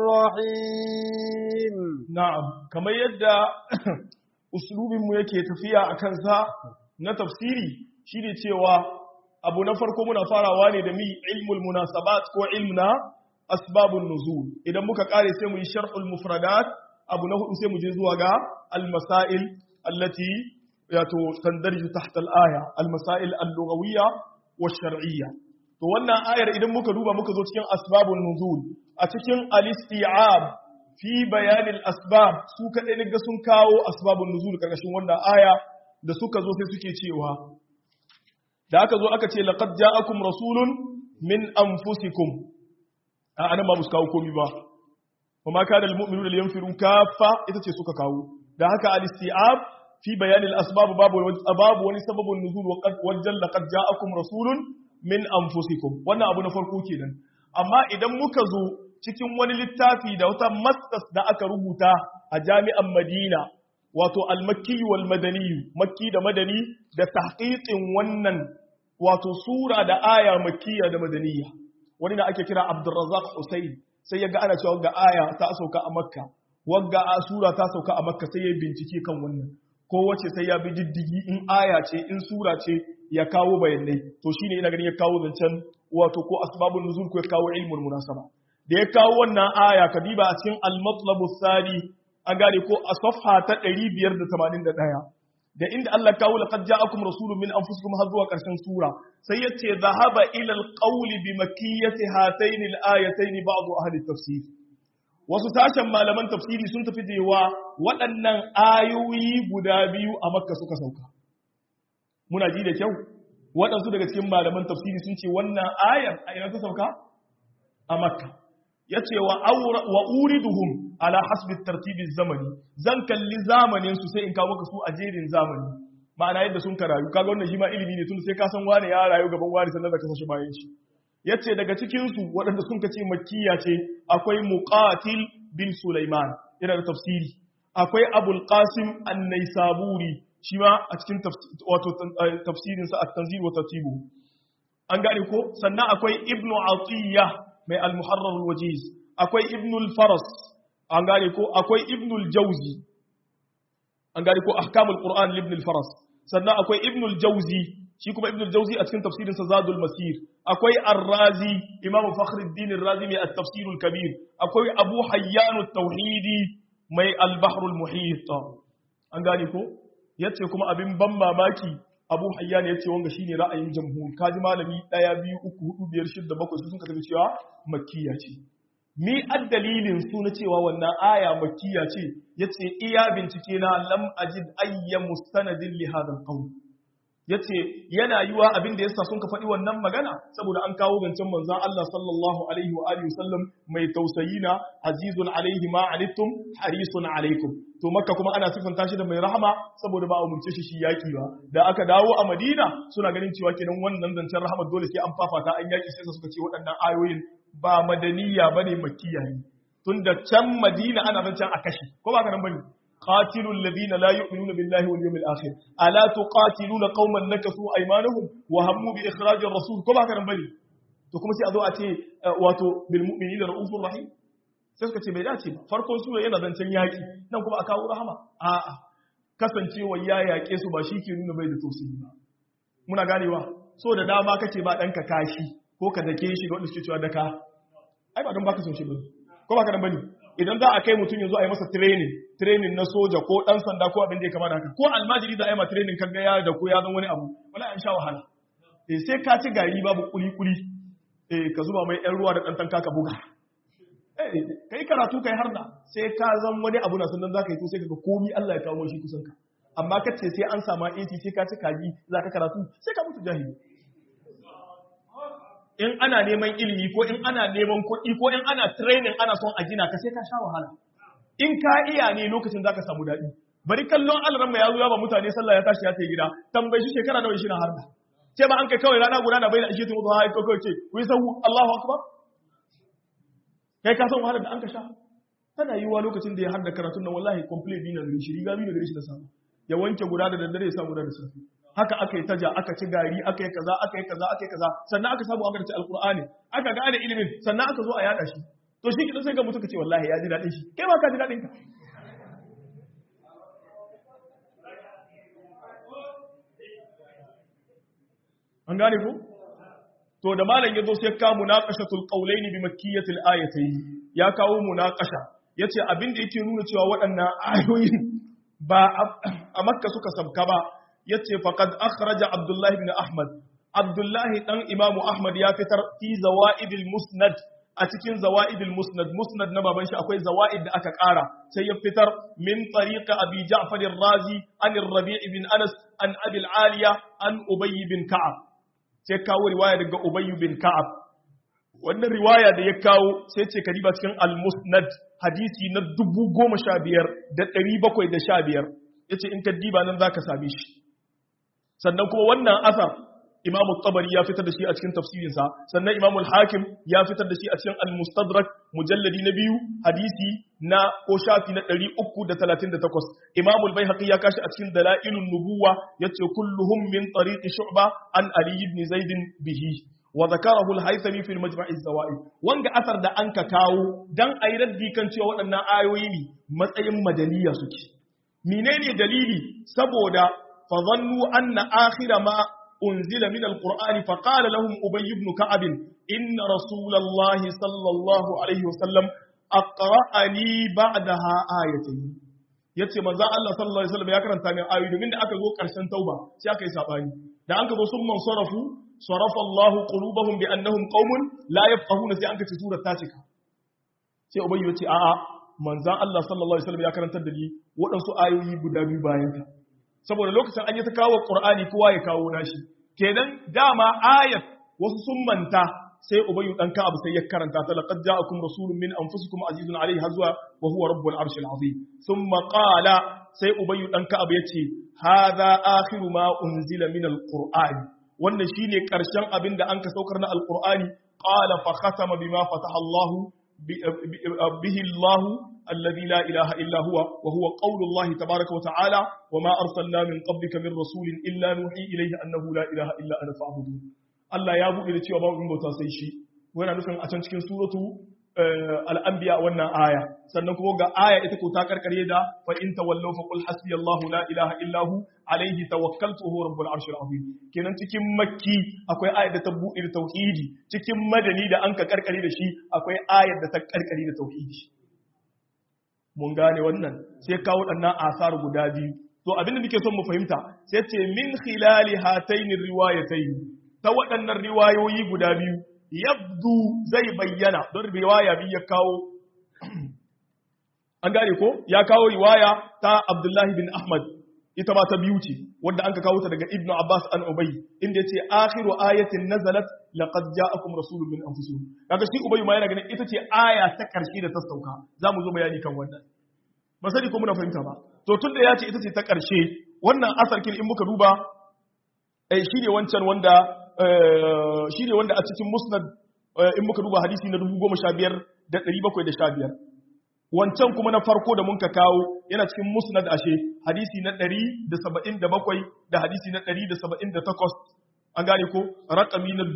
S2: رحيم
S1: na'am kamar yadda uslubinmu yake tafiya a kansa na tafsiri shine cewa abu na farko muna farawa ne da mi ilmul munasabat ko ilmna asbabun nuzul idan muka kare sai mu yi sharhul mufradat abu na hudu sai mu je zuwa ga al-masail allati yato tandarju tahta al-aya al-masail al-lughawiyya wash-shar'iyya to wannan ayar idan muka duba muka zo cikin asbabun nuzul a cikin al-isti'ab fi bayanin asbab su kaɗai ne ga sun kawo asbabun nuzul karkashin wannan aya da suka zo sai suke cewa da aka zo aka ce laqad ja'akum rasulun min anfusikum a anan ba su kawo komi ba wa ma kana almu'minuna liyanfiru kaffa ita ce suka kawo da haka al-isti'ab fi bayanin asbabu babu babu wani sababin nuzul wajen laqad ja'akum rasulun min anfusikum wannan abu na farko kenan amma idan muka zo cikin wani littafi da wata masters da aka rubuta a jami'an Madina wato al-makki wal madani makki da madani da tahqiqin wannan wato sura da aya makkiya da madaniya wani da ake kira Abdurrazzaq Hussein sai ya ga ana cewa ga aya ta sauka a Makka wagga a sura ta sauka a Makka sai ya bincike kan wannan ko wace sai ya bi diddigi in aya ce in sura ce ya kawo bayanai to shine ina ganin ya kawo zancen wato ko asbabun nuzul ko ya kawo ilmul munasaba da ya kawo wannan aya kadiba a cikin al-matlabus sani an gane ko a safha ta 581 da inda Allah kawo laqad ja'akum rasulun min anfusikum har zuwa karshen sura sai yace zahaba ila al-qawl bi makkiyati hatayn al-ayatayn ba'd ahli tafsir wasu sashen malaman tafsiri sun tafi cewa waɗannan ayoyi guda biyu a makka suka sauka muna ji da kyau waɗansu daga cikin malaman tafsiri sun ce wannan ayar a ina ta sauka a makka ya ce wa uriduhum ala hasbi tartibi zamani zan kalli zamanin su sai in kawo maka su a jerin zamani ma'ana yadda sun karayu kaga wannan shi ma ilimi ne tun sai ka san wani ya rayu gaban wani sannan da ka san shi bayan shi yace daga cikin su waɗanda sun kace makkiya ce akwai muqatil bin sulaiman yana da tafsiri akwai abul qasim an-naisaburi shi ma a cikin wato tafsirin sa at-tanzil wa tartibu an gane ko sannan akwai ibnu atiyya mai al-muharrar al-wajiz akwai ibnu al-faras an gane ko akwai ibnu al-jawzi an gane ko ahkamul qur'an ibn al-faras sannan akwai ibnu al-jawzi shi kuma ibn al-jawzi a cikin tafsirin sa zadul masir akwai ar-razi imamu fakhruddin ar-razi mai at-tafsir al-kabir akwai abu hayyan at-tauhidi mai al-bahr al-muhit an gane ko yace kuma abin ban mamaki abu hayyan yace wanga shine ra'ayin jamhur kaji malami daya biyu uku hudu biyar shida bakwai su sun kaga cewa makkiya ce mi addalilin su na cewa wannan aya makkiya ce yace iya bincike na lam ajid ayya mustanadin li hadha al-qawl ya ce yana yiwa abin da yasa sun ka faɗi wannan magana saboda an kawo zancen manzan Allah sallallahu alaihi wa alihi sallam mai tausayi na azizun alaihi ma anittum harisun alaikum to makka kuma ana sifanta shi da mai rahama saboda ba a umurce shi shi yaki ba da aka dawo a madina suna ganin cewa kenan wannan zancen rahama dole sai an fafata an yaki sai suka ce waɗannan ayoyin ba madaniya bane makkiya ne tunda can madina ana zancen a kashi ko ba ka nan bane قاتلوا الذين لا يؤمنون بالله واليوم الآخر ألا تقاتلون قوما نكثوا أيمانهم وهموا بإخراج الرسول كما كان بني to kuma sai a zo a ce wato bil mu'minina ra'ufur rahim sai suka ce bai dace ba farkon sura yana zancen yaki nan kuma a kawo rahama a'a kasancewa ya yaƙe su ba shi ke nuna bai da tausayi ba muna ganewa so da dama kake ba ɗanka kashi ko ka dake shi ga wanda suke cewa daka ai ba don baka son shi ba ko ba ka dan bane idan za a kai mutum yanzu a yi masa training training na soja ko dan sanda ko abin da ya kama da haka ko almajiri da a yi ma training kan ya da ko ya zan wani abu wala an sha wahala eh sai ka ci gari babu kuli kuli eh ka zuba mai yan ruwa da dan tanka ka buga eh kai karatu kai har da sai ka zan wani abu na sannan zaka yi to sai kaga komi Allah ya kawo shi kusan ka amma kace sai an sama AC sai ka ci kaji zaka karatu sai ka mutu jahili in ana neman ilimi ko in ana neman kuɗi ko in ana training ana son a gina ka sai ka sha wahala in ka iya ne lokacin zaka samu daɗi bari kallon alaran mai yazo ya ba mutane sallah ya tashi ya tafi gida tambayi shi shekara nawa shi na harda ce ba an kai kawai rana guda na bayyana ishe mutu ha ko kawai ce ku yi sahu Allahu akbar kai ka san wahalar da an ka sha tana yiwuwa lokacin da ya harda karatun nan wallahi complete bi na gare shi riga bi na gare shi da samu ya wanke guda da daddare ya sa guda da safe haka aka yi taja aka ci gari aka yi kaza aka yi kaza aka yi kaza sannan aka samu aka ci alqur'ani aka gane ilimin sannan aka zo a yada shi to shi kidan sai ga mutu kace wallahi ya ji dadin shi kai ma ka ji dadin ka an gane ko to da malam yazo sai ka munaqashatul qawlayn bi makkiyatil ayatayn ya kawo munaqasha yace abin da yake nuna cewa waɗannan ayoyin ba a makka suka sabka ba yace faqad akhraja abdullah ibn ahmad abdullah dan imamu ahmad ya fitar fi zawaidil musnad a cikin zawaidil musnad musnad na baban shi akwai zawaid da aka ƙara sai ya fitar min tariqa abi ja'far ar-razi an ar-rabi' ibn anas an abi al-aliya an ubay bin ka'ab sai kawo riwaya daga ubay bin ka'ab wannan riwaya da ya kawo sai ce kadiba cikin al-musnad hadisi na dubu goma sha biyar da ɗari bakwai da sha biyar yace in ka diba nan zaka same shi sannan kuma wannan asar imamu tabari ya fitar da shi a cikin tafsirinsa sannan imamu hakim ya fitar da shi a cikin al-mustadrak mujalladi na biyu hadisi na ko shafi na 338 imamu al-baihaqi ya kashi a cikin dalailun nubuwa yace kulluhum min tariqi shu'ba an ali ibn zaid bihi wa zakarahu al-haythami fi al-majma' az-zawaid wanga asar da anka kawo dan ayi raddi kan cewa waɗannan ayoyi ne matsayin madaniya suke menene dalili saboda fa zannu anna akhira ma أنزل من القرآن فقال لهم أبي بن كعب إن رسول الله صلى الله عليه وسلم أقرأني بعدها آيتين yace manzo Allah sallallahu alaihi wasallam ya karanta min ayoyi domin da aka zo karshen tauba sai aka yi sabani da an ka zo sun man sarafu sarafa Allah qulubahum bi annahum qaumun la yafqahuna sai an ka ci surar ta cika sai ubayy yace a'a manzo Allah sallallahu alaihi wasallam ya karantar da ni waɗansu ayoyi guda biyu bayan ta saboda lokacin an yi ta kawo Qur'ani kowa ya kawo nashi kenan dama ayat wasu sun manta sai ubayyu dan ka abu sai ya karanta ta laqad ja'akum rasulun min anfusikum azizun alayhi hazwa wa huwa rabbul arshil azim thumma qala sai ubayyu dan ka abu yace hadha akhiru ma unzila min alqur'ani wannan shine karshen abin da an ka saukar na alqur'ani qala fa khatama bima fataha Allah bihi Allah الذي لا إله إلا هو وهو قول الله تبارك وتعالى وما أرسلنا من قبلك من رسول إلا نوحي إليه أنه لا إله إلا أنا فاعبدون الله يا أبو إلى تيوبا من بوتا سيشي وانا نفهم أتن cikin suratu al-anbiya wannan aya sannan kuma ga aya ita ko ta karkare da fa in tawallaw fa qul hasbiyallahu la ilaha illa hu alayhi tawakkaltu huwa rabbul arshil azim kenan cikin makki akwai ayar da ta buɗe da tauhidi cikin madani da an ka karkare da shi akwai ayar da ta karkare da tauhidi mun gane wannan sai kawo ɗannan asar guda biyu to abinda nake son mu fahimta sai ce min khilali hataini riwayatayn ta waɗannan riwayoyi guda biyu yabdu zai bayyana don riwaya biyu ya kawo an gane ko ya kawo riwaya ta Abdullahi bin Ahmad ita ma ta biyu ce wanda an ka kawo ta daga Ibn Abbas an Ubay inda yace akhiru ayatin nazalat laqad ja'akum rasulun min anfusikum kaga shi Ubay ma yana ganin ita ce aya ta karshe da ta sauka zamu zo bayani kan wannan ba sani ko muna fahimta ba to tunda ya ce ita ce ta karshe wannan asarkin in muka duba eh shine wancan wanda shine wanda a cikin musnad in muka duba hadisi na 15715 wancan kuma na farko da mun ka kawo yana cikin musnad ashe hadisi na 177 da hadisi na 178 an gane ko rakami na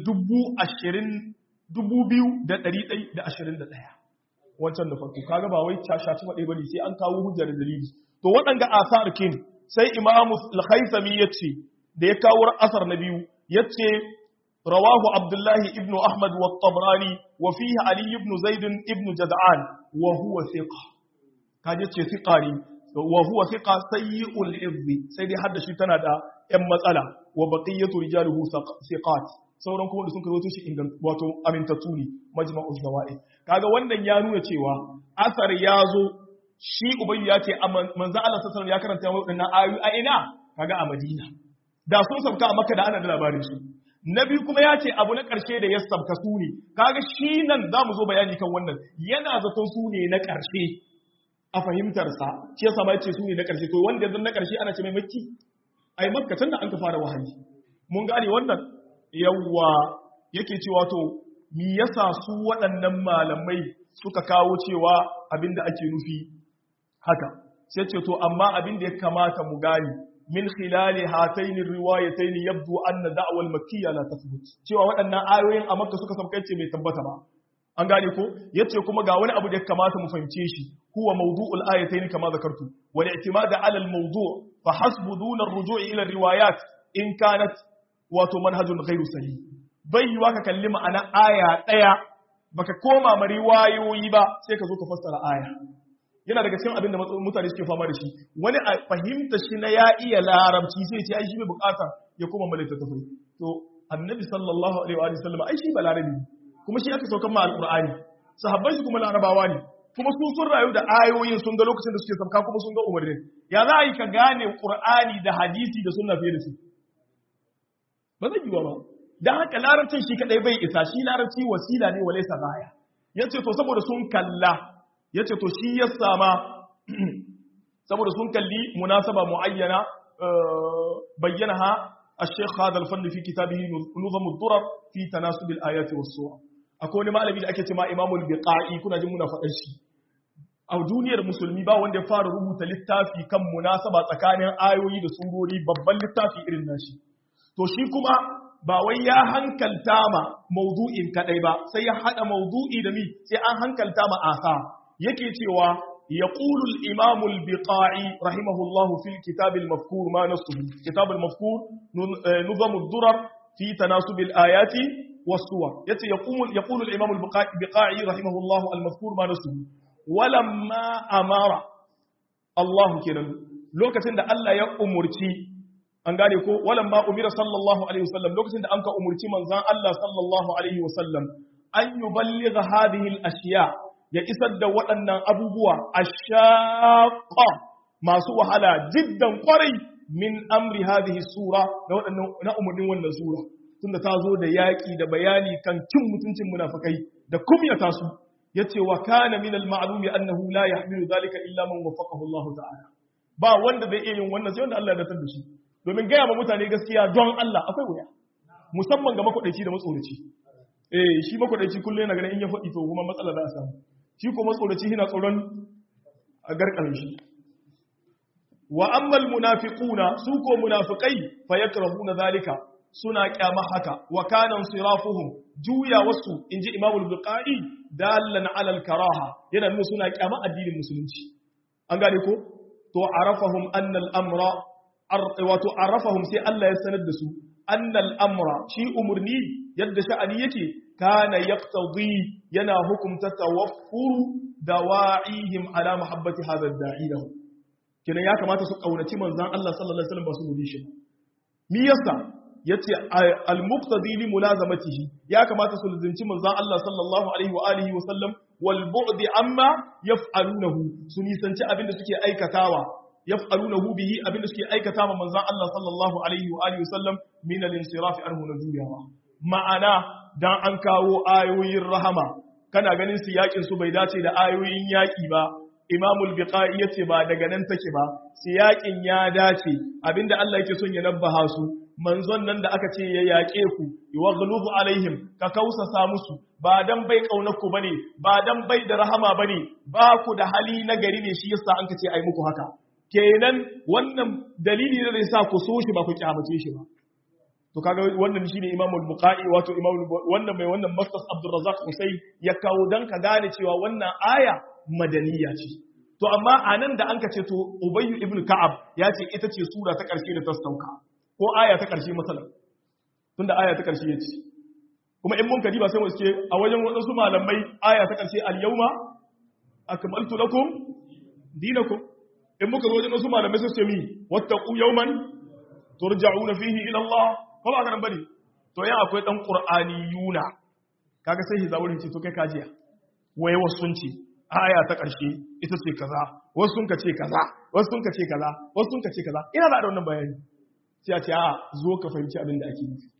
S1: 2121 wancan da farko kaga ba wai shashi faɗe bane sai an kawo hujjar da dalili to waɗanda asar kin sai imamu al-khaythami yace da ya kawo asar na biyu yace رواه عبد الله ابن أحمد والطبراني وفيه علي بن زيد ابن جدعان وهو ثقة كان يتشي ثقاني وهو ثقة سيء الحفظ سيدي حد شيطان دا ام مسألة وبقية رجاله ثقات sauran kuma da sun kazo shi ingan wato amintattu ne majma'uz zawaid kaga wannan ya nuna cewa asar ya zo shi ubayyu ya ce manzo Allah sallallahu alaihi ya karanta wadannan ayoyi a ina kaga a Madina da sun sauka a Makka da ana da labarin su na biyu kuma ya ce abu na ƙarshe da ya sabka su ne kaga shi nan za mu zo bayani kan wannan yana zaton su ne na ƙarshe a fahimtarsa shi ya sama ya ce su ne na ƙarshe to wanda yanzu na ƙarshe ana ce mai makki a yi makka da an ka fara wahayi mun gane wannan yawwa yake cewa to mi yasa su waɗannan malamai suka kawo cewa abin da ake nufi haka sai ce to amma abin da ya kamata mu gane min khilali hatayn riwayatayn yabdu anna da'wal makkiyya la tathbut cewa waɗannan ayoyin a makka suka sabkai ce mai tabbata ba an gane ko yace kuma ga wani abu da ya kamata mu fahimce shi huwa mawdu'ul ayatayn kama zakartu wal i'timad 'ala al mawdu' fa hasbu duna ar-ruju' ila riwayat in kanat wato manhajun ghairu sahih bai yiwa ka kalli ma'ana aya daya baka koma ma riwayoyi ba sai ka zo ka fassara aya yana daga cikin abin da mutane suke fama da shi wani a fahimta shi na ya iya larabci sai ce ai shi bai bukata ya koma malaita tafai to annabi sallallahu alaihi wa sallam ai shi ba larabi kuma shi aka saukan ma alqur'ani sahabbai su kuma larabawa ne kuma su sun rayu da ayoyin sun ga lokacin da suke sauka kuma sun ga umarnin ya za a yi ka gane qur'ani da hadisi da sunna fiye da su ba zai yiwa ba dan haka larabcin shi kadai bai isa shi larabci wasila ne walaysa gaya yace to saboda sun kalla ya ce to shi ya sama saboda sun kalli munasaba muayyana bayyanaha الشيخ هذا الفن في كتابه نظم الضرر في تناسب الآيات والصور akwai wani malami da ake cewa imamul biqa'i kuna jin muna faɗan shi a duniyar musulmi ba wanda ya fara rubuta littafi kan munasaba tsakanin ayoyi da surori babban littafi irin nashi to shi kuma ba wai ya hankalta ma mawdu'in kadai ba sai ya hada mawdu'i da mi sai an hankalta ma asa yake cewa yaqulu al-imam al-biqa'i rahimahullahu fil kitab al-mafkur ma nasuhu kitab al-mafkur nuzam ad-durar fi tanasub al-ayati was-suwar yace yaqulu yaqulu al-imam al-biqa'i rahimahullahu al-mafkur ma nasuhu walamma amara Allah kenan lokacin da Allah ya umurci an gane ko walamma umira sallallahu alaihi wasallam lokacin da an ka umurci manzon Allah sallallahu alaihi wasallam an yuballigha hadhihi al-ashiya ya isar da waɗannan abubuwa ashaqqa masu wahala jiddan kwarai min amri hadhihi sura na waɗannan na umurnin wannan sura tunda ta zo da yaƙi da bayani kan cin mutuncin munafikai da kumyata su yace wa kana min al-ma'lumi annahu la yahmilu dhalika illa man waffaqahu Allah ta'ala ba wanda zai iya yin wannan sai wanda Allah ya datar da shi domin gaya ma mutane gaskiya don Allah akwai wuya musamman ga makwadaici da matsoraci eh shi makwadaici kullum yana ganin in ya faɗi to kuma matsala za a samu shi ko matsoraci yana tsoron a garkarin shi wa ammal munafiquna su ko munafiqai fa yakrahuna zalika suna kyama haka wa kana sirafuhum juya wasu inji imamu al-buqai dallan ala al-karaha yana nuna suna kyama addinin musulunci an gane ko to arafahum anna al-amra wato arafahum sai Allah ya sanar da su annal amra shi umurni yadda sha'ani yake kana yaqtadi yana hukumta tawaffuru dawa'ihim ala mahabbati hadha ad-da'i lahu kenan ya kamata su kaunaci manzon Allah sallallahu alaihi wasallam ba su gudu shi mi yasa yace al-muqtadi li mulazamatihi ya kamata su lizinci manzon Allah sallallahu alaihi wa alihi wa sallam wal bu'di amma yaf'alunahu su nisanci abinda suke aikatawa yaf'alunahu bihi abinda suke aikata ma manzon Allah sallallahu alaihi wa alihi wasallam min al-insiraf anhu na juyawa ma'ana dan an kawo ayoyin rahama kana ganin su yakin su bai dace da ayoyin yaki ba imamul biqai yace ba daga nan take ba siyakin ya dace abinda Allah yake son ya nabbaha su manzon nan da aka ce ya yaƙe ku yuwaghlubu alaihim ka kausasa musu ba dan bai kaunar ku bane ba dan bai da rahama bane ba ku da hali na gari ne shi yasa an ka ce ai muku haka kenan wannan dalili ne da sa ku so shi ba ku kyamace shi ba to kaga wannan shine Imam al-Bukhari wato Imam wannan mai wannan Mustas Abdul Razzaq Husayn ya kawo dan ka gane cewa wannan aya madaniya ce to amma anan da anka ce to Ubay ibn Ka'ab ya ce ita ce sura ta karshe da ta sauka ko aya ta karshe masalan tunda aya ta karshe yace kuma in mun kadiba sai mu ce a wajen wadansu malamai aya ta karshe al-yawma akmaltu lakum dinakum in muka zo wajen wasu malamai sun ce mi wattaqu yawman turja'una fihi ila Allah ko ba ka nan bane to yan akwai dan qur'ani yuna kaga sai hizawurin ce to kai kajiya waye wasu sun ce aya ta karshe ita ce kaza wasu sun ka ce kaza wasu sun ka ce kaza wasu sun ka ce kaza ina da wannan bayani sai a ce a zo ka fahimci abin da ake nufi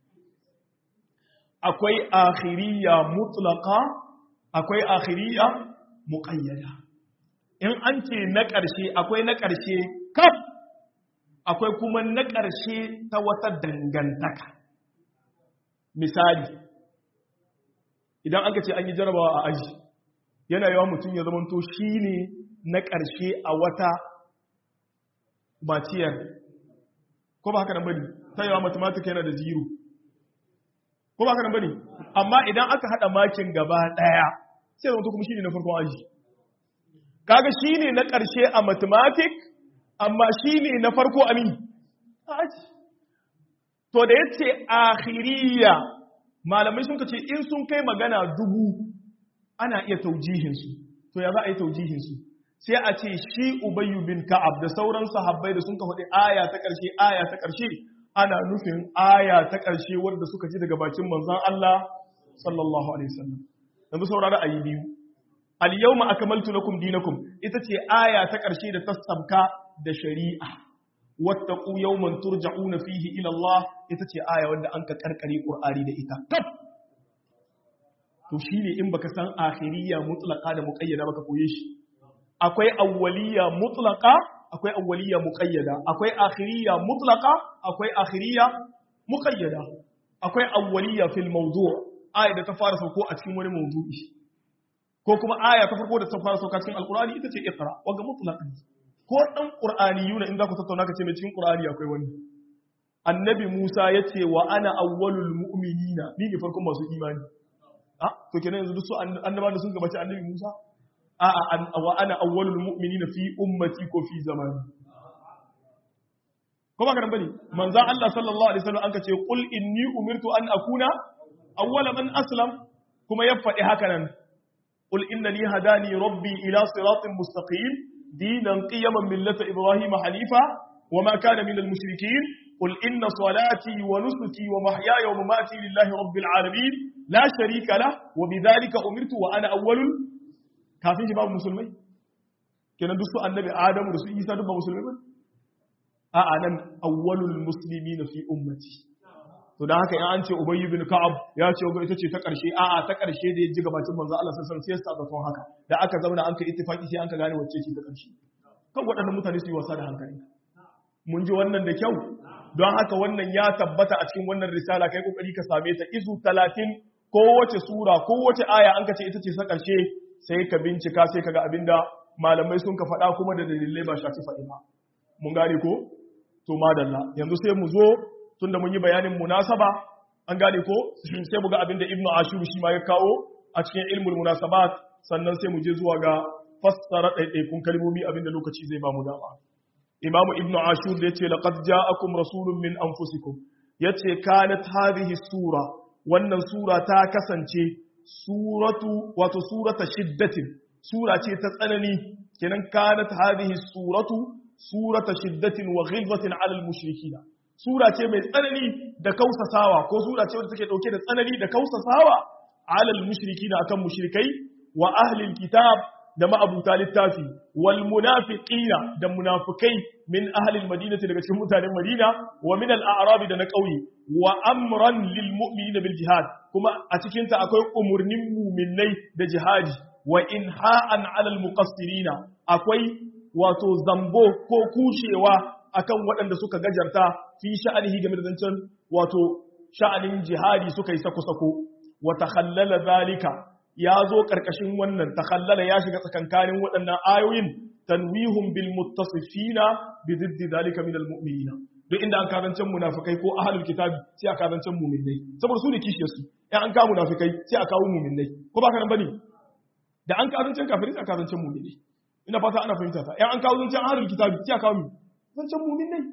S1: akwai akhiriyya mutlaqa akwai akhiriyya muqayyada in an ce na ƙarshe akwai na ƙarshe kaf akwai kuma na ƙarshe ta wata dangantaka misali idan aka ce an yi jarabawa a aji yana yawan mutum ya zamanto shi ne na ƙarshe a wata maciyar ko ba haka nan bane ta yawa matematika yana da zero ko ba haka nan bane amma idan aka haɗa makin gaba ɗaya sai zama kuma shi ne na farkon aji kaga shi ne na ƙarshe a mathematic amma shi ne na farko a mi aji to da ya ce akhiriya malamai sun ce in sun kai magana dubu ana iya taujihinsu to ya za a yi taujihinsu sai a ce shi ubayyu bin ka'ab da sauran sahabbai da sun ka faɗi aya ta ƙarshe aya ta ƙarshe ana nufin aya ta ƙarshe wanda suka ji daga bakin manzon Allah sallallahu alaihi wasallam yanzu saurara ayi biyu al-yawma akmaltu lakum dinakum ita ce aya ta ƙarshe da ta sabka da shari'a wattaqu yawman turja'una fihi ila Allah ita ce aya wanda an ka karkare Qur'ani da ita kaf to shine in baka san akhiriyya mutlaqa da muqayyada baka koye shi akwai awwaliyya mutlaqa akwai awwaliyya muqayyada akwai akhiriyya mutlaqa akwai akhiriyya muqayyada akwai awwaliyya fil mawdu' aya da ta fara sauko a cikin wani mawdu'i ko kuma aya ta farko da ta fara sauka cikin alqur'ani ita ce iqra wanga mutlaqan ko dan qur'aniyuna in za ku tattauna ka ce mai cikin qur'ani akwai wani annabi Musa ya ce wa ana awwalul mu'minina ni ne farkon masu imani a to kenan yanzu duk su annaba da sun gabaci annabi Musa a a wa ana awwalul mu'minina fi ummati ko fi zamani ko ba ka bane manzon Allah sallallahu alaihi wasallam an ka ce qul inni umirtu an akuna awwala man aslam kuma ya faɗi haka nan qul innani hadani rabbi ila siratin mustaqim dinan qiyaman millata ibrahim hanifa وما كان من المشركين قل إن صلاتي ونسكي ومحياي ومماتي لله رب العالمين لا شريك له وبذلك أمرت وأنا أول كافين شباب مسلمين كنا دسو النبي آدم ودسو إيسا دبا مسلمين أنا أول المسلمين في أمتي to da haka in an ce ubayy bin ka'ab ya ce ga ita ce ta karshe a'a ta karshe da ya ji gabacin manzo Allah sallallahu alaihi wasallam sai ya sa haka da aka zauna an ka ittifaki sai an ka gane wacce ce ta karshe kan waɗannan mutane su yi wasa da hankali mun ji wannan da kyau don haka wannan ya tabbata a cikin wannan risala kai kokari ka same ta izu 30 kowace sura kowace aya an ka ce ita ce sa karshe sai ka bincika sai kaga abinda malamai sun ka faɗa kuma da dalilai ba shafi faɗi ba mun gane ko to madalla yanzu sai mu zo tunda mun yi bayanin munasaba an gane ko sai mu ga abinda ibnu ashur shi ma ya kawo a cikin ilmul munasabat sannan sai mu je zuwa ga fassara ɗaiɗaikun kalmomi abinda lokaci zai ba mu dama imam ibnu ashur da yace laqad ja'akum rasulun min anfusikum yace kanat hadhihi sura wannan sura ta kasance suratu wato surata shiddatin sura ce ta tsanani kenan kanat hadhihi suratu surata shiddatin wa ghilzatin 'ala al-mushrikeen sura ce mai tsanani da kausasawa ko sura ce wadda take dauke da tsanani da kausasawa 'ala al-mushrikeen akan mushrikai wa ahli al-kitab da ma'abuta littafi wal munafiqina da munafikai min ahlil madinati daga cikin mutanen Madina wa min al a'rab da na ƙauye wa amran lil mu'minina bil jihad kuma a cikin ta akwai umurnin mu'minai da jihadi wa inha'an 'ala al muqassirina akwai wato zambo ko kushewa akan waɗanda suka gajarta fi sha'anihi game da zancen wato sha'anin jihadi suka yi sako-sako wa takhallala zalika ya zo ƙarƙashin wannan takhallala ya shiga tsakankanin waɗannan ayoyin tanwihun bil muttasifina bi diddi zalika min al mu'minina duk inda an kazancen munafikai ko ahlul kitabi sai a kazancen mu'minai saboda su ne kishiyar su in an kawo munafikai sai a kawo mu'minai ko ba ka nan bane da an kazancen kafirai sai a kazancen mu'minai ina fata ana fahimta ta in an kawo zancen ahlul kitabi sai a kawo mu zancen mu'minai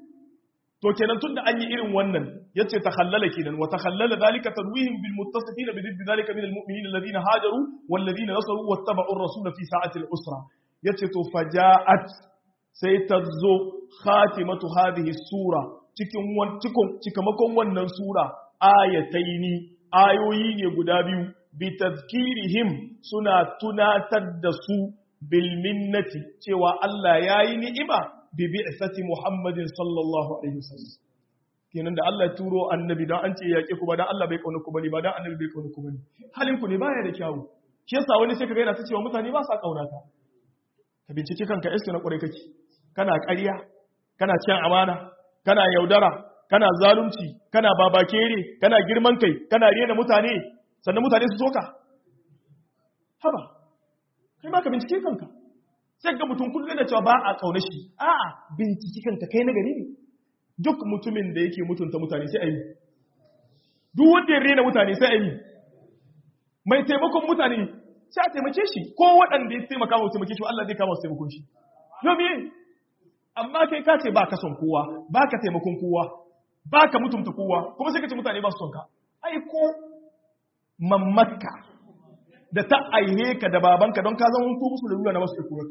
S1: to kenan tunda an yi irin wannan yace takhallala kenan wa takhallala zalika tanwihim bil muttasifina bi diddi zalika min al mu'minin alladhina hajaru wal ladina nasaru wattaba'u ar-rasul fi sa'ati al-usra yace to faja'at sai ta zo khatimatu hadhihi sura cikin cikin cikamakon wannan sura ayataini ayoyi ne guda biyu bi tazkirihim suna tunatar da su bil minnati cewa Allah yayi ni'ima bi bi'sati Muhammadin sallallahu alaihi wasallam kenan da Allah ya turo annabi dan an ce yaƙe ku ba dan Allah bai kauna ku bane ba dan annabi bai kauna ku bane halin ku ne baya da kyawu shi yasa wani sai kaga yana ta cewa mutane ba sa kauna ka ka bincike kanka iska na ƙwarai kake kana ƙarya kana cin amana kana yaudara kana zalunci kana babakere kana girman kai kana rena mutane sannan mutane su soka haba kai ma ka bincike kanka sai ga mutum kullum da cewa ba a kauna shi a'a bincike kanka kai na gari ne duk mutumin da yake mutunta mutane sai a yi duk wanda ya rena mutane sai a yi mai taimakon mutane sai a taimake shi ko waɗanda ya taimaka wa taimake shi Allah zai kama su taimakon shi yomi amma kai ka ce ba ka son kowa ba ka taimakon kowa ba ka mutunta kowa kuma sai ka ce mutane ba su son ka ai ko mamaka da ta aihe ka da babanka don ka zama ko musu da rura na wasu ikurarka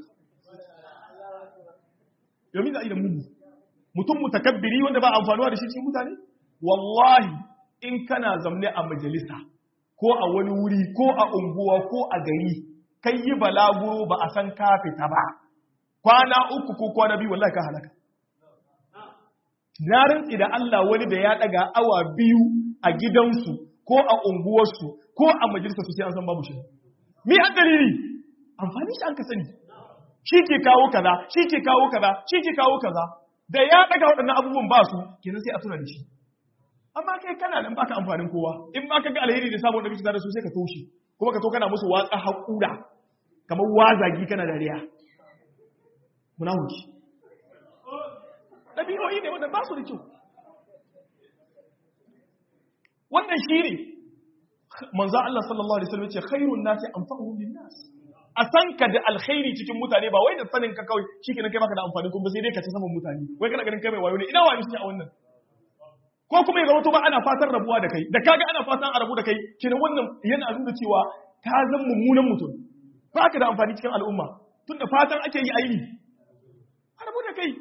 S1: yomi za a yi da mugu mutum mutakabbiri wanda ba amfanuwa da shi cikin mutane wallahi in kana zamne a majalisa ko a wani wuri ko a unguwa ko a gari kai yi balaguro ba a san ka fita ba kwana uku ko kwana biyu wallahi ka halaka na rantsi da Allah wani da ya daga awa biyu a gidansu ko a unguwarsu ko a majalisa su sai an san babu shi mi an dalili amfani shi an ka sani shi ke kawo kaza shi ke kawo kaza shi ke kawo kaza da ya daga waɗannan abubuwan ba su kenan sai a tuna da shi amma kai kana nan baka amfanin kowa in ba ka ga alheri da samun da kake da su sai ka toshe kuma ka to kana musu watsa haƙura kamar wazagi kana dariya muna huki ɗabi'o'i ne wanda ba su da kyau wannan shi ne manzo Allah sallallahu alaihi wasallam ya ce khairun nasi anfa'uhum lin-nas a san ka da alkhairi cikin mutane ba wai da sanin ka kawai shikenan kai baka da amfani kuma sai dai ka ci saman mutane wai kana ganin kai mai wayo ne ina wayo shi a wannan ko kuma ya zama to ba ana fatan rabuwa da kai da kaga ana fatan a rabu da kai kenan wannan yana nuna cewa ka zan mummunan mutum ba ka da amfani cikin al'umma tunda fatan ake yi aini a rabu da kai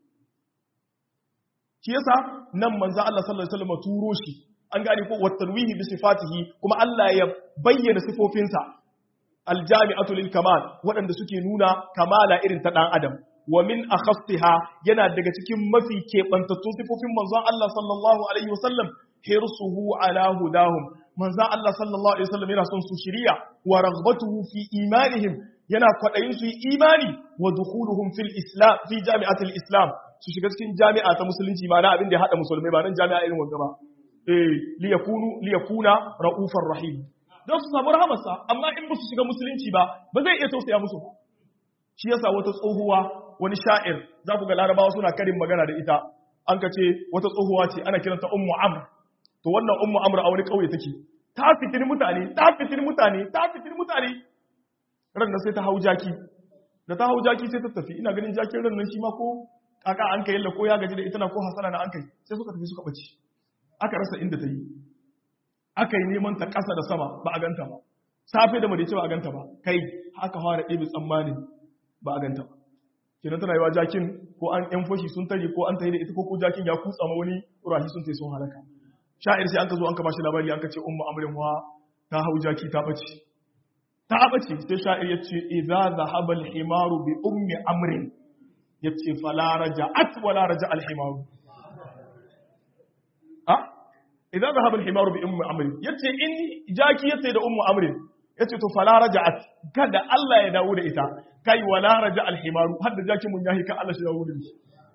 S1: shi yasa nan manzo Allah sallallahu alaihi wasallam turo shi an gane ko watanwihi bi sifatihi kuma Allah ya bayyana sifofinsa aljami'atu lil kamal waɗanda suke nuna kamala irin ta dan adam wa min akhaffiha yana daga cikin mafi kebantattun sifofin manzon Allah sallallahu alaihi wasallam hirsuhu ala hudahum manzon Allah sallallahu alaihi wasallam yana son su shiriya wa raghbatuhu fi imanihim yana kwadayin su imani wa dukhuluhum fil islam fi jami'atil islam su shiga cikin jami'a ta musulunci ma na abin da ya hada musulmai ba nan jami'a irin wanda ba eh liyakunu liyakuna raufar rahim don su samu rahamarsa amma in ba su shiga musulunci ba ba zai iya tausaya musu ba shi yasa wata tsohuwa wani sha'ir za ku ga larabawa suna karin magana da ita an ka ce wata tsohuwa ce ana kiranta ummu amr to wannan ummu amr a wani kauye take ta fitini mutane ta fitini mutane ta fitini mutane ran nan sai ta hau jaki da ta hau jaki sai ta tafi ina ganin jakin ran nan shi ma ko kaka an kai ko ya gaji da ita na ko hasana na an kai sai suka tafi suka bace aka rasa inda ta yi aka yi neman ta ƙasa da sama ba a ganta ba safe da madace ba a ganta ba kai haka fara ɗebe tsammanin ba a ganta ba kenan tana yiwa jakin ko an yan fashi sun tare ko an tare da ita ko ko jakin ya kutsa ma wani rahi sun tai sun halaka sha'ir sai an ka zo an ka bashi labari an ka ce ummu amrin wa ta hau jaki ta bace ta bace sai sha'ir ya ce idza dhahaba al-himaru bi ummi amrin yace fala raja'at wala raja al-himaru a idan zahaba al-himaru bi ummi amr yace in jaki yace da ummu amr yace to fala raja'at kada Allah ya dawo da ita kai wala raja al-himaru hadda jaki mun yahi kan Allah shi dawo da shi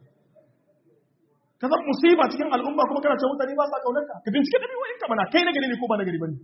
S1: ka san musiba cikin al'umma kuma kana cewa mutane ba sa kaunar ka ka bincike dabi wa'in ka mana kai na gari ne ko ba na gari bane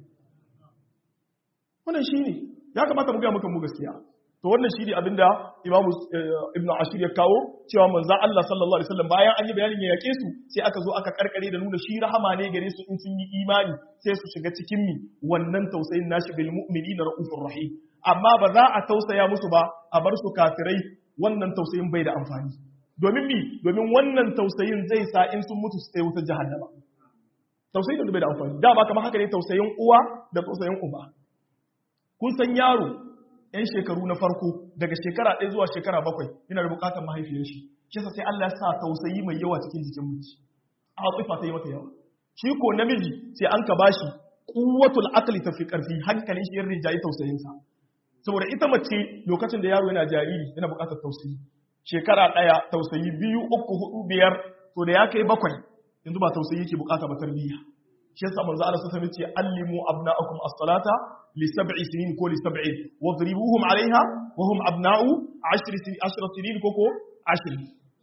S1: wannan shine ya kamata mu ga muka mu gaskiya to wannan shi ne abinda imamu ibnu ashir ya kawo cewa manzon Allah sallallahu alaihi wasallam bayan an yi bayanin ya yake su sai aka zo aka karkare da nuna shi rahama ne gare su in sun yi imani sai su shiga cikin mi wannan tausayin nashi bil mu'minina raufur rahim amma ba za a tausaya musu ba a bar su kafirai wannan tausayin bai da amfani domin mi domin wannan tausayin zai sa in sun mutu su tsaye wutar jahannama tausayin da bai da amfani dama kamar haka ne tausayin uwa da tausayin uba kun san yaro 'yan shekaru na farko daga shekara ɗaya zuwa shekara bakwai yana da bukatar mahaifiyar shi shi sai Allah ya sa tausayi mai yawa cikin jikin mace a tsifa ta yi mata yawa shi ko namiji sai an ka bashi quwwatul aqli tafi karfi hankalin shi ya rinjayi tausayin sa saboda ita mace lokacin da yaro yana jariri yana bukatar tausayi shekara ɗaya tausayi biyu uku hudu biyar to da ya kai bakwai yanzu ba tausayi yake bukata ba tarbiyya shi yasa manzo Allah sallallahu alaihi wasallam ce allimu abna'akum as-salata li sab'i sinin ko li sab'in wadribuhum 'alayha wa hum abna'u 10 sinin 10 sinin ko ko 10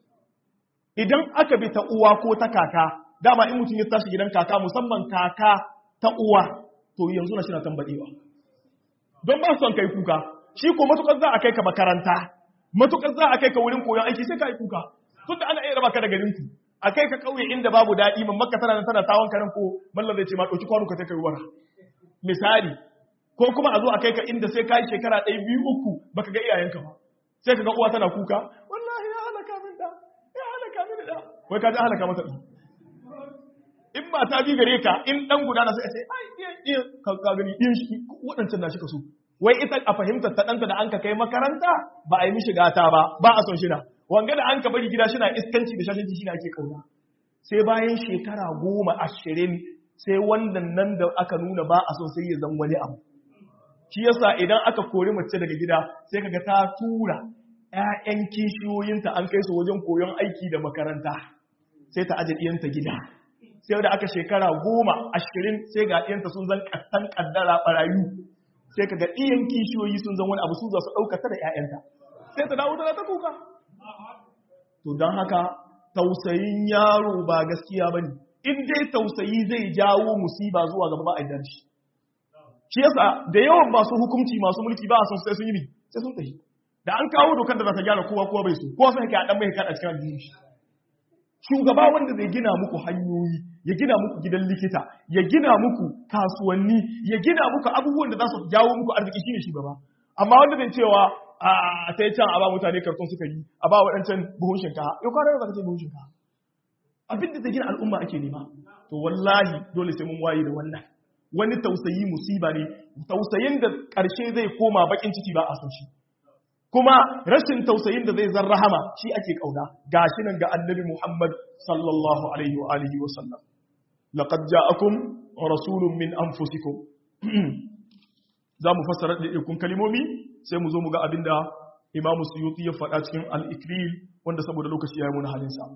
S1: idan aka bi ta uwa ko ta kaka dama in mutum ya tashi gidan kaka musamman kaka ta uwa to yanzu na shi na tambadewa don ba son kai kuka shi ko matukar za a kai ka makaranta matukar za a kai ka wurin koyon aiki sai ka yi kuka tunda ana iya raba ka da garin ku a kai ka kauye inda babu daɗi man maka tana tana tawon karin ko mallan zai ce ma ɗauki kwano ka ta kai wara misali ko kuma a zo a kai ka inda sai ka yi shekara ɗaya biyu uku baka ga iyayenka ba sai ka ga uwa tana kuka wallahi ya halaka min da ya halaka min da wai ka ji halaka mata ɗan in ba ta bi gare ka in ɗan guda na sai a ce ai iya iya ka gani ɗin shi waɗancan na shi ka so wai ita a fahimtar ta ɗanta da an ka kai makaranta ba a yi mishi gata ba ba a son shi na wanga da an ka bari gida shina iskanci da shashanci shi ake kauna sai bayan shekara goma ashirin sai wannan nan da aka nuna ba a so sai ya zan wani abu shi yasa idan aka kori mace daga gida sai kaga ta tura ƴaƴan kishiyoyinta an kai su wajen koyon aiki da makaranta sai ta aje ɗiyanta gida sai da aka shekara goma ashirin sai ga ɗiyanta sun zan ƙastan ƙaddara ɓarayu sai kaga ɗiyan kishiyoyi sun zan wani abu su za su ɗaukata da ƴaƴanta sai ta dawo tana ta kuka to don haka tausayin yaro ba gaskiya bane in dai tausayi zai jawo musiba zuwa gaba ba a jar shi shi yasa da yawan masu hukunci masu mulki ba a son sai sun yi sai sun tafi da an kawo dokar da za ta gyara kowa kowa bai so kowa sai ka dan mai kada cikin addini shi shugaba wanda zai gina muku hanyoyi ya gina muku gidan likita ya gina muku kasuwanni ya gina muku abubuwan da za su jawo muku arziki shine shugaba amma wanda zai cewa a sai can a ba mutane karton suka yi a ba waɗancan buhun shinkafa yau kwanar da ka ce buhun shinkafa abin da zai gina al'umma ake nema to wallahi dole sai mun waye da wannan wani tausayi musiba ne tausayin da ƙarshe zai koma bakin ciki ba a san shi kuma rashin tausayin da zai zan rahama shi ake kauna gashi nan ga annabi Muhammad sallallahu alaihi wa alihi wa sallam laqad ja'akum rasulun min anfusikum za mu fassara da ikun kalimomi sai mu zo mu ga abinda Imam Suyuti ya faɗa cikin al-Ikril wanda saboda lokaci ya yi mun halin sa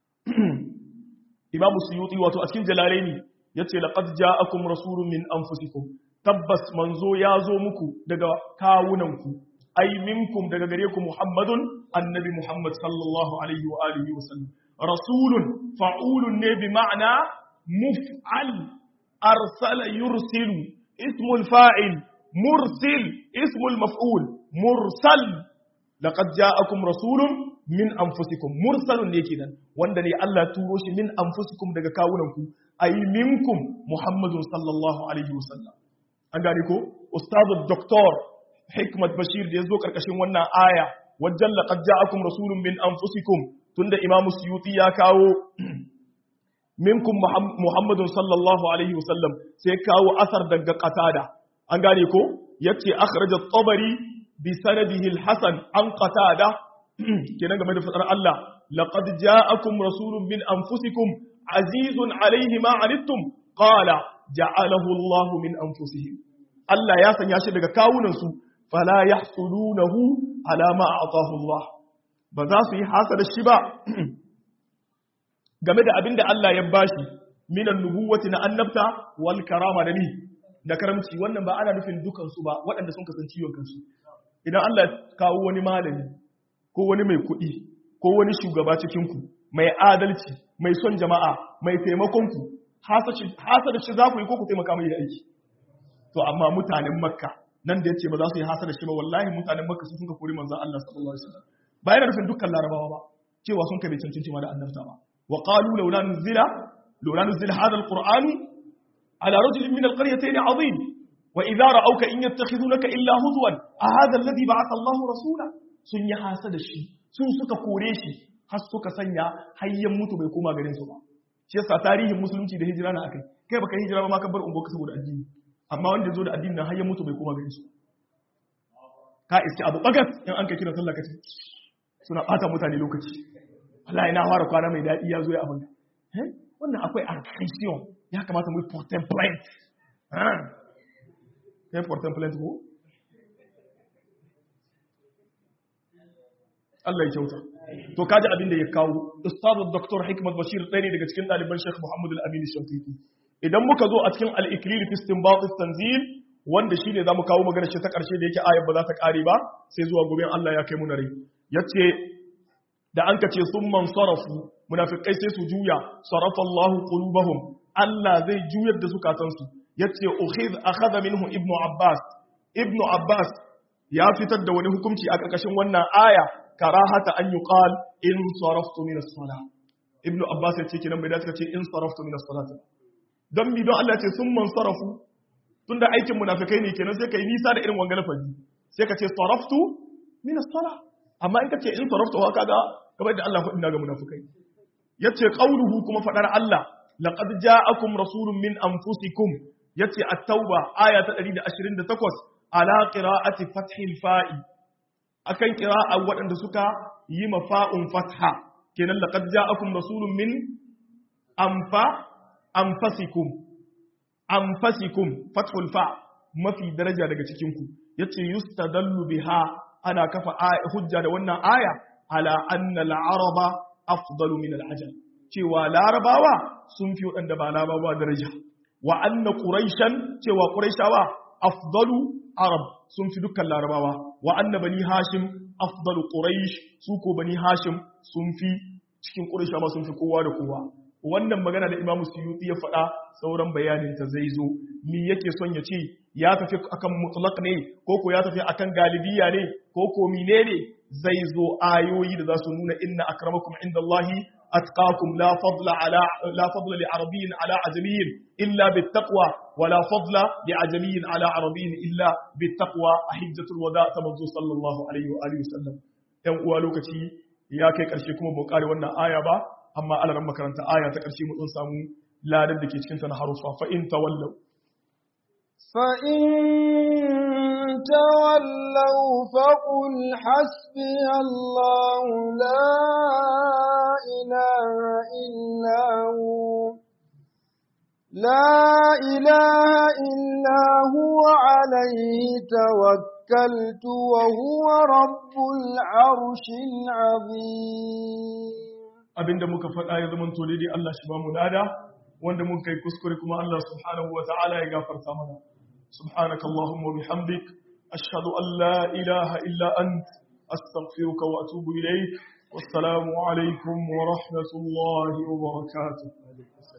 S1: Imam Suyuti wato a cikin Jalalaini yace laqad ja'akum rasulun min anfusikum tabbas manzo ya zo muku daga kawunanku ai minkum daga gare ku Muhammadun annabi Muhammad sallallahu alaihi wa alihi wa sallam rasulun fa'ulun ne bi ma'ana muf'al arsala yursilu ismul fa'il mursil ismul maf'ul mursal laqad ja'akum rasulun min anfusikum mursalun ne kenan wanda ne Allah turo shi min anfusikum daga kawunanku ai minkum Muhammadun sallallahu alaihi wa sallam an gane ko ustazu doktor hikmat bashir da ya zo karkashin wannan aya wajen laqad ja'akum rasulun min anfusikum tunda imam suyuti ya kawo minkum muhammadun sallallahu alaihi wasallam sai kawo asar daga qatada an gane ko yace akhraj at-tabari bi sanadihi al-hasan an qatada kenan game da fadar Allah laqad ja'akum rasulun min anfusikum azizun alaihi ma anittum qala ja'alahu Allah min anfusihim Allah ya sanya shi daga kawunansu fala yahsudunahu ala ma a'tahu Allah ba za su yi hasada shi ba game da abinda Allah ya bashi minan nubuwati na annabta wal karama da ni da karamci wannan ba ana nufin dukan su ba waɗanda sun kasance ciwon kansu idan Allah ya kawo wani malami ko wani mai kuɗi ko wani shugaba cikin ku mai adalci mai son jama'a mai taimakon ku hasada shi za ku yi ko ku taimaka mai da aiki to amma mutanen makka nan da yace ba za su yi hasada shi ba wallahi mutanen makka su suka kori manzon Allah sallallahu alaihi wasallam ba yana nufin dukkan larabawa ba cewa sun kai cancanci ma da annabta ba wa qalu laula nuzila laula nuzila hadha alquran ala rajul min alqaryatayn azim wa idha ra'awka in yattakhidunaka illa huzwan a hadha alladhi ba'atha Allahu rasula sun yi hasada shi sun suka kore shi har suka sanya hayyan mutu bai koma garin su ba shi yasa tarihin musulunci da hijira na akai kai baka hijira ba ma ka bar ungo ka saboda addini amma wanda zo da addinin nan har ya mutu bai koma gare su ka iske abu bagas in an kai kira sallah kace suna bata mutane lokaci wallahi na fara kwana mai dadi ya zo ya abin eh wannan akwai aggression ya kamata mu yi contemplate ah kai contemplate ko Allah ya kyauta to kaji abin da ya kawo ustazu dr hikmat bashir ɗaya ne daga cikin ɗaliban sheikh muhammad al-amin shafiqi idan muka zo a cikin al-ikrir fi istinbat tanzil wanda shine zamu kawo magana shi ta karshe da yake ayar ba za ta kare ba sai zuwa gobe Allah ya kai mu na rai yace da an kace summan sarafu munafikai sai su juya sarafa Allah qulubahum Allah zai juyar da zukatansu yace ukhidh akhadha minhu ibnu abbas ibnu abbas ya fitar da wani hukunci a karkashin wannan aya karahata an yuqal in saraftu min as-salah ibnu abbas yace kinan bai dace kace in saraftu min as-salah don mi don Allah ce sun man sarafu tunda aikin munafikai ne kenan sai kai nisa da irin wangan lafazi sai ka ce saraftu min as-sala amma in ka ce in saraftu wa kaga kamar da Allah faɗin ga munafikai yace qauluhu kuma fadar Allah laqad ja'akum rasulun min anfusikum yace at-tauba aya ta 128 ala qira'ati fathil fa'i akan qira'a waɗanda suka yi mafa'un fatha kenan laqad ja'akum rasulun min anfa anfasikum anfasikum fathul fa mafi daraja daga cikin ku yace yustadallu biha ana kafa hujja da wannan aya ala anna al-araba afdalu min al-ajam cewa larabawa sun fi wadanda ba larabawa daraja wa anna quraishan cewa quraishawa afdalu arab sun fi dukkan larabawa wa anna bani hashim afdalu quraish su ko bani hashim sun fi cikin quraish ma sun fi kowa da kowa wannan magana da imamu suyuti ya faɗa sauran bayanin ta zai zo mi yake son ya ce ya tafi akan mutlaq ne ko ko ya tafi akan galibiya ne ko ko menene zai zo ayoyi da za su nuna inna akramakum indallahi atqakum la fadla ala la fadla li arabiyyin ala ajamiyyin illa bittaqwa wa la fadla li ajamiyyin ala arabiyyin illa bittaqwa a hijjatul wada ta manzo sallallahu alaihi wa alihi wasallam yan uwa lokaci ya kai karshe kuma mu kare wannan aya ba amma alaran makaranta aya ta karshe mu dan samu ladan da ke cikin ta na harufa fa in tawallu
S2: فإن تولوا فقل حسبي الله لا إله إلا هو لا إله إلا هو عليه توكلت وهو رب العرش العظيم
S1: abinda muka faɗa ya zama to daidai Allah shi ba mu lada wanda mun kai kuskure kuma Allah subhanahu wa ta'ala ya gafarta mana subhanaka allahumma bihamdik ashhadu an la ilaha illa ant astaghfiruka wa atubu ilayk wassalamu alaikum wa rahmatullahi wa barakatuh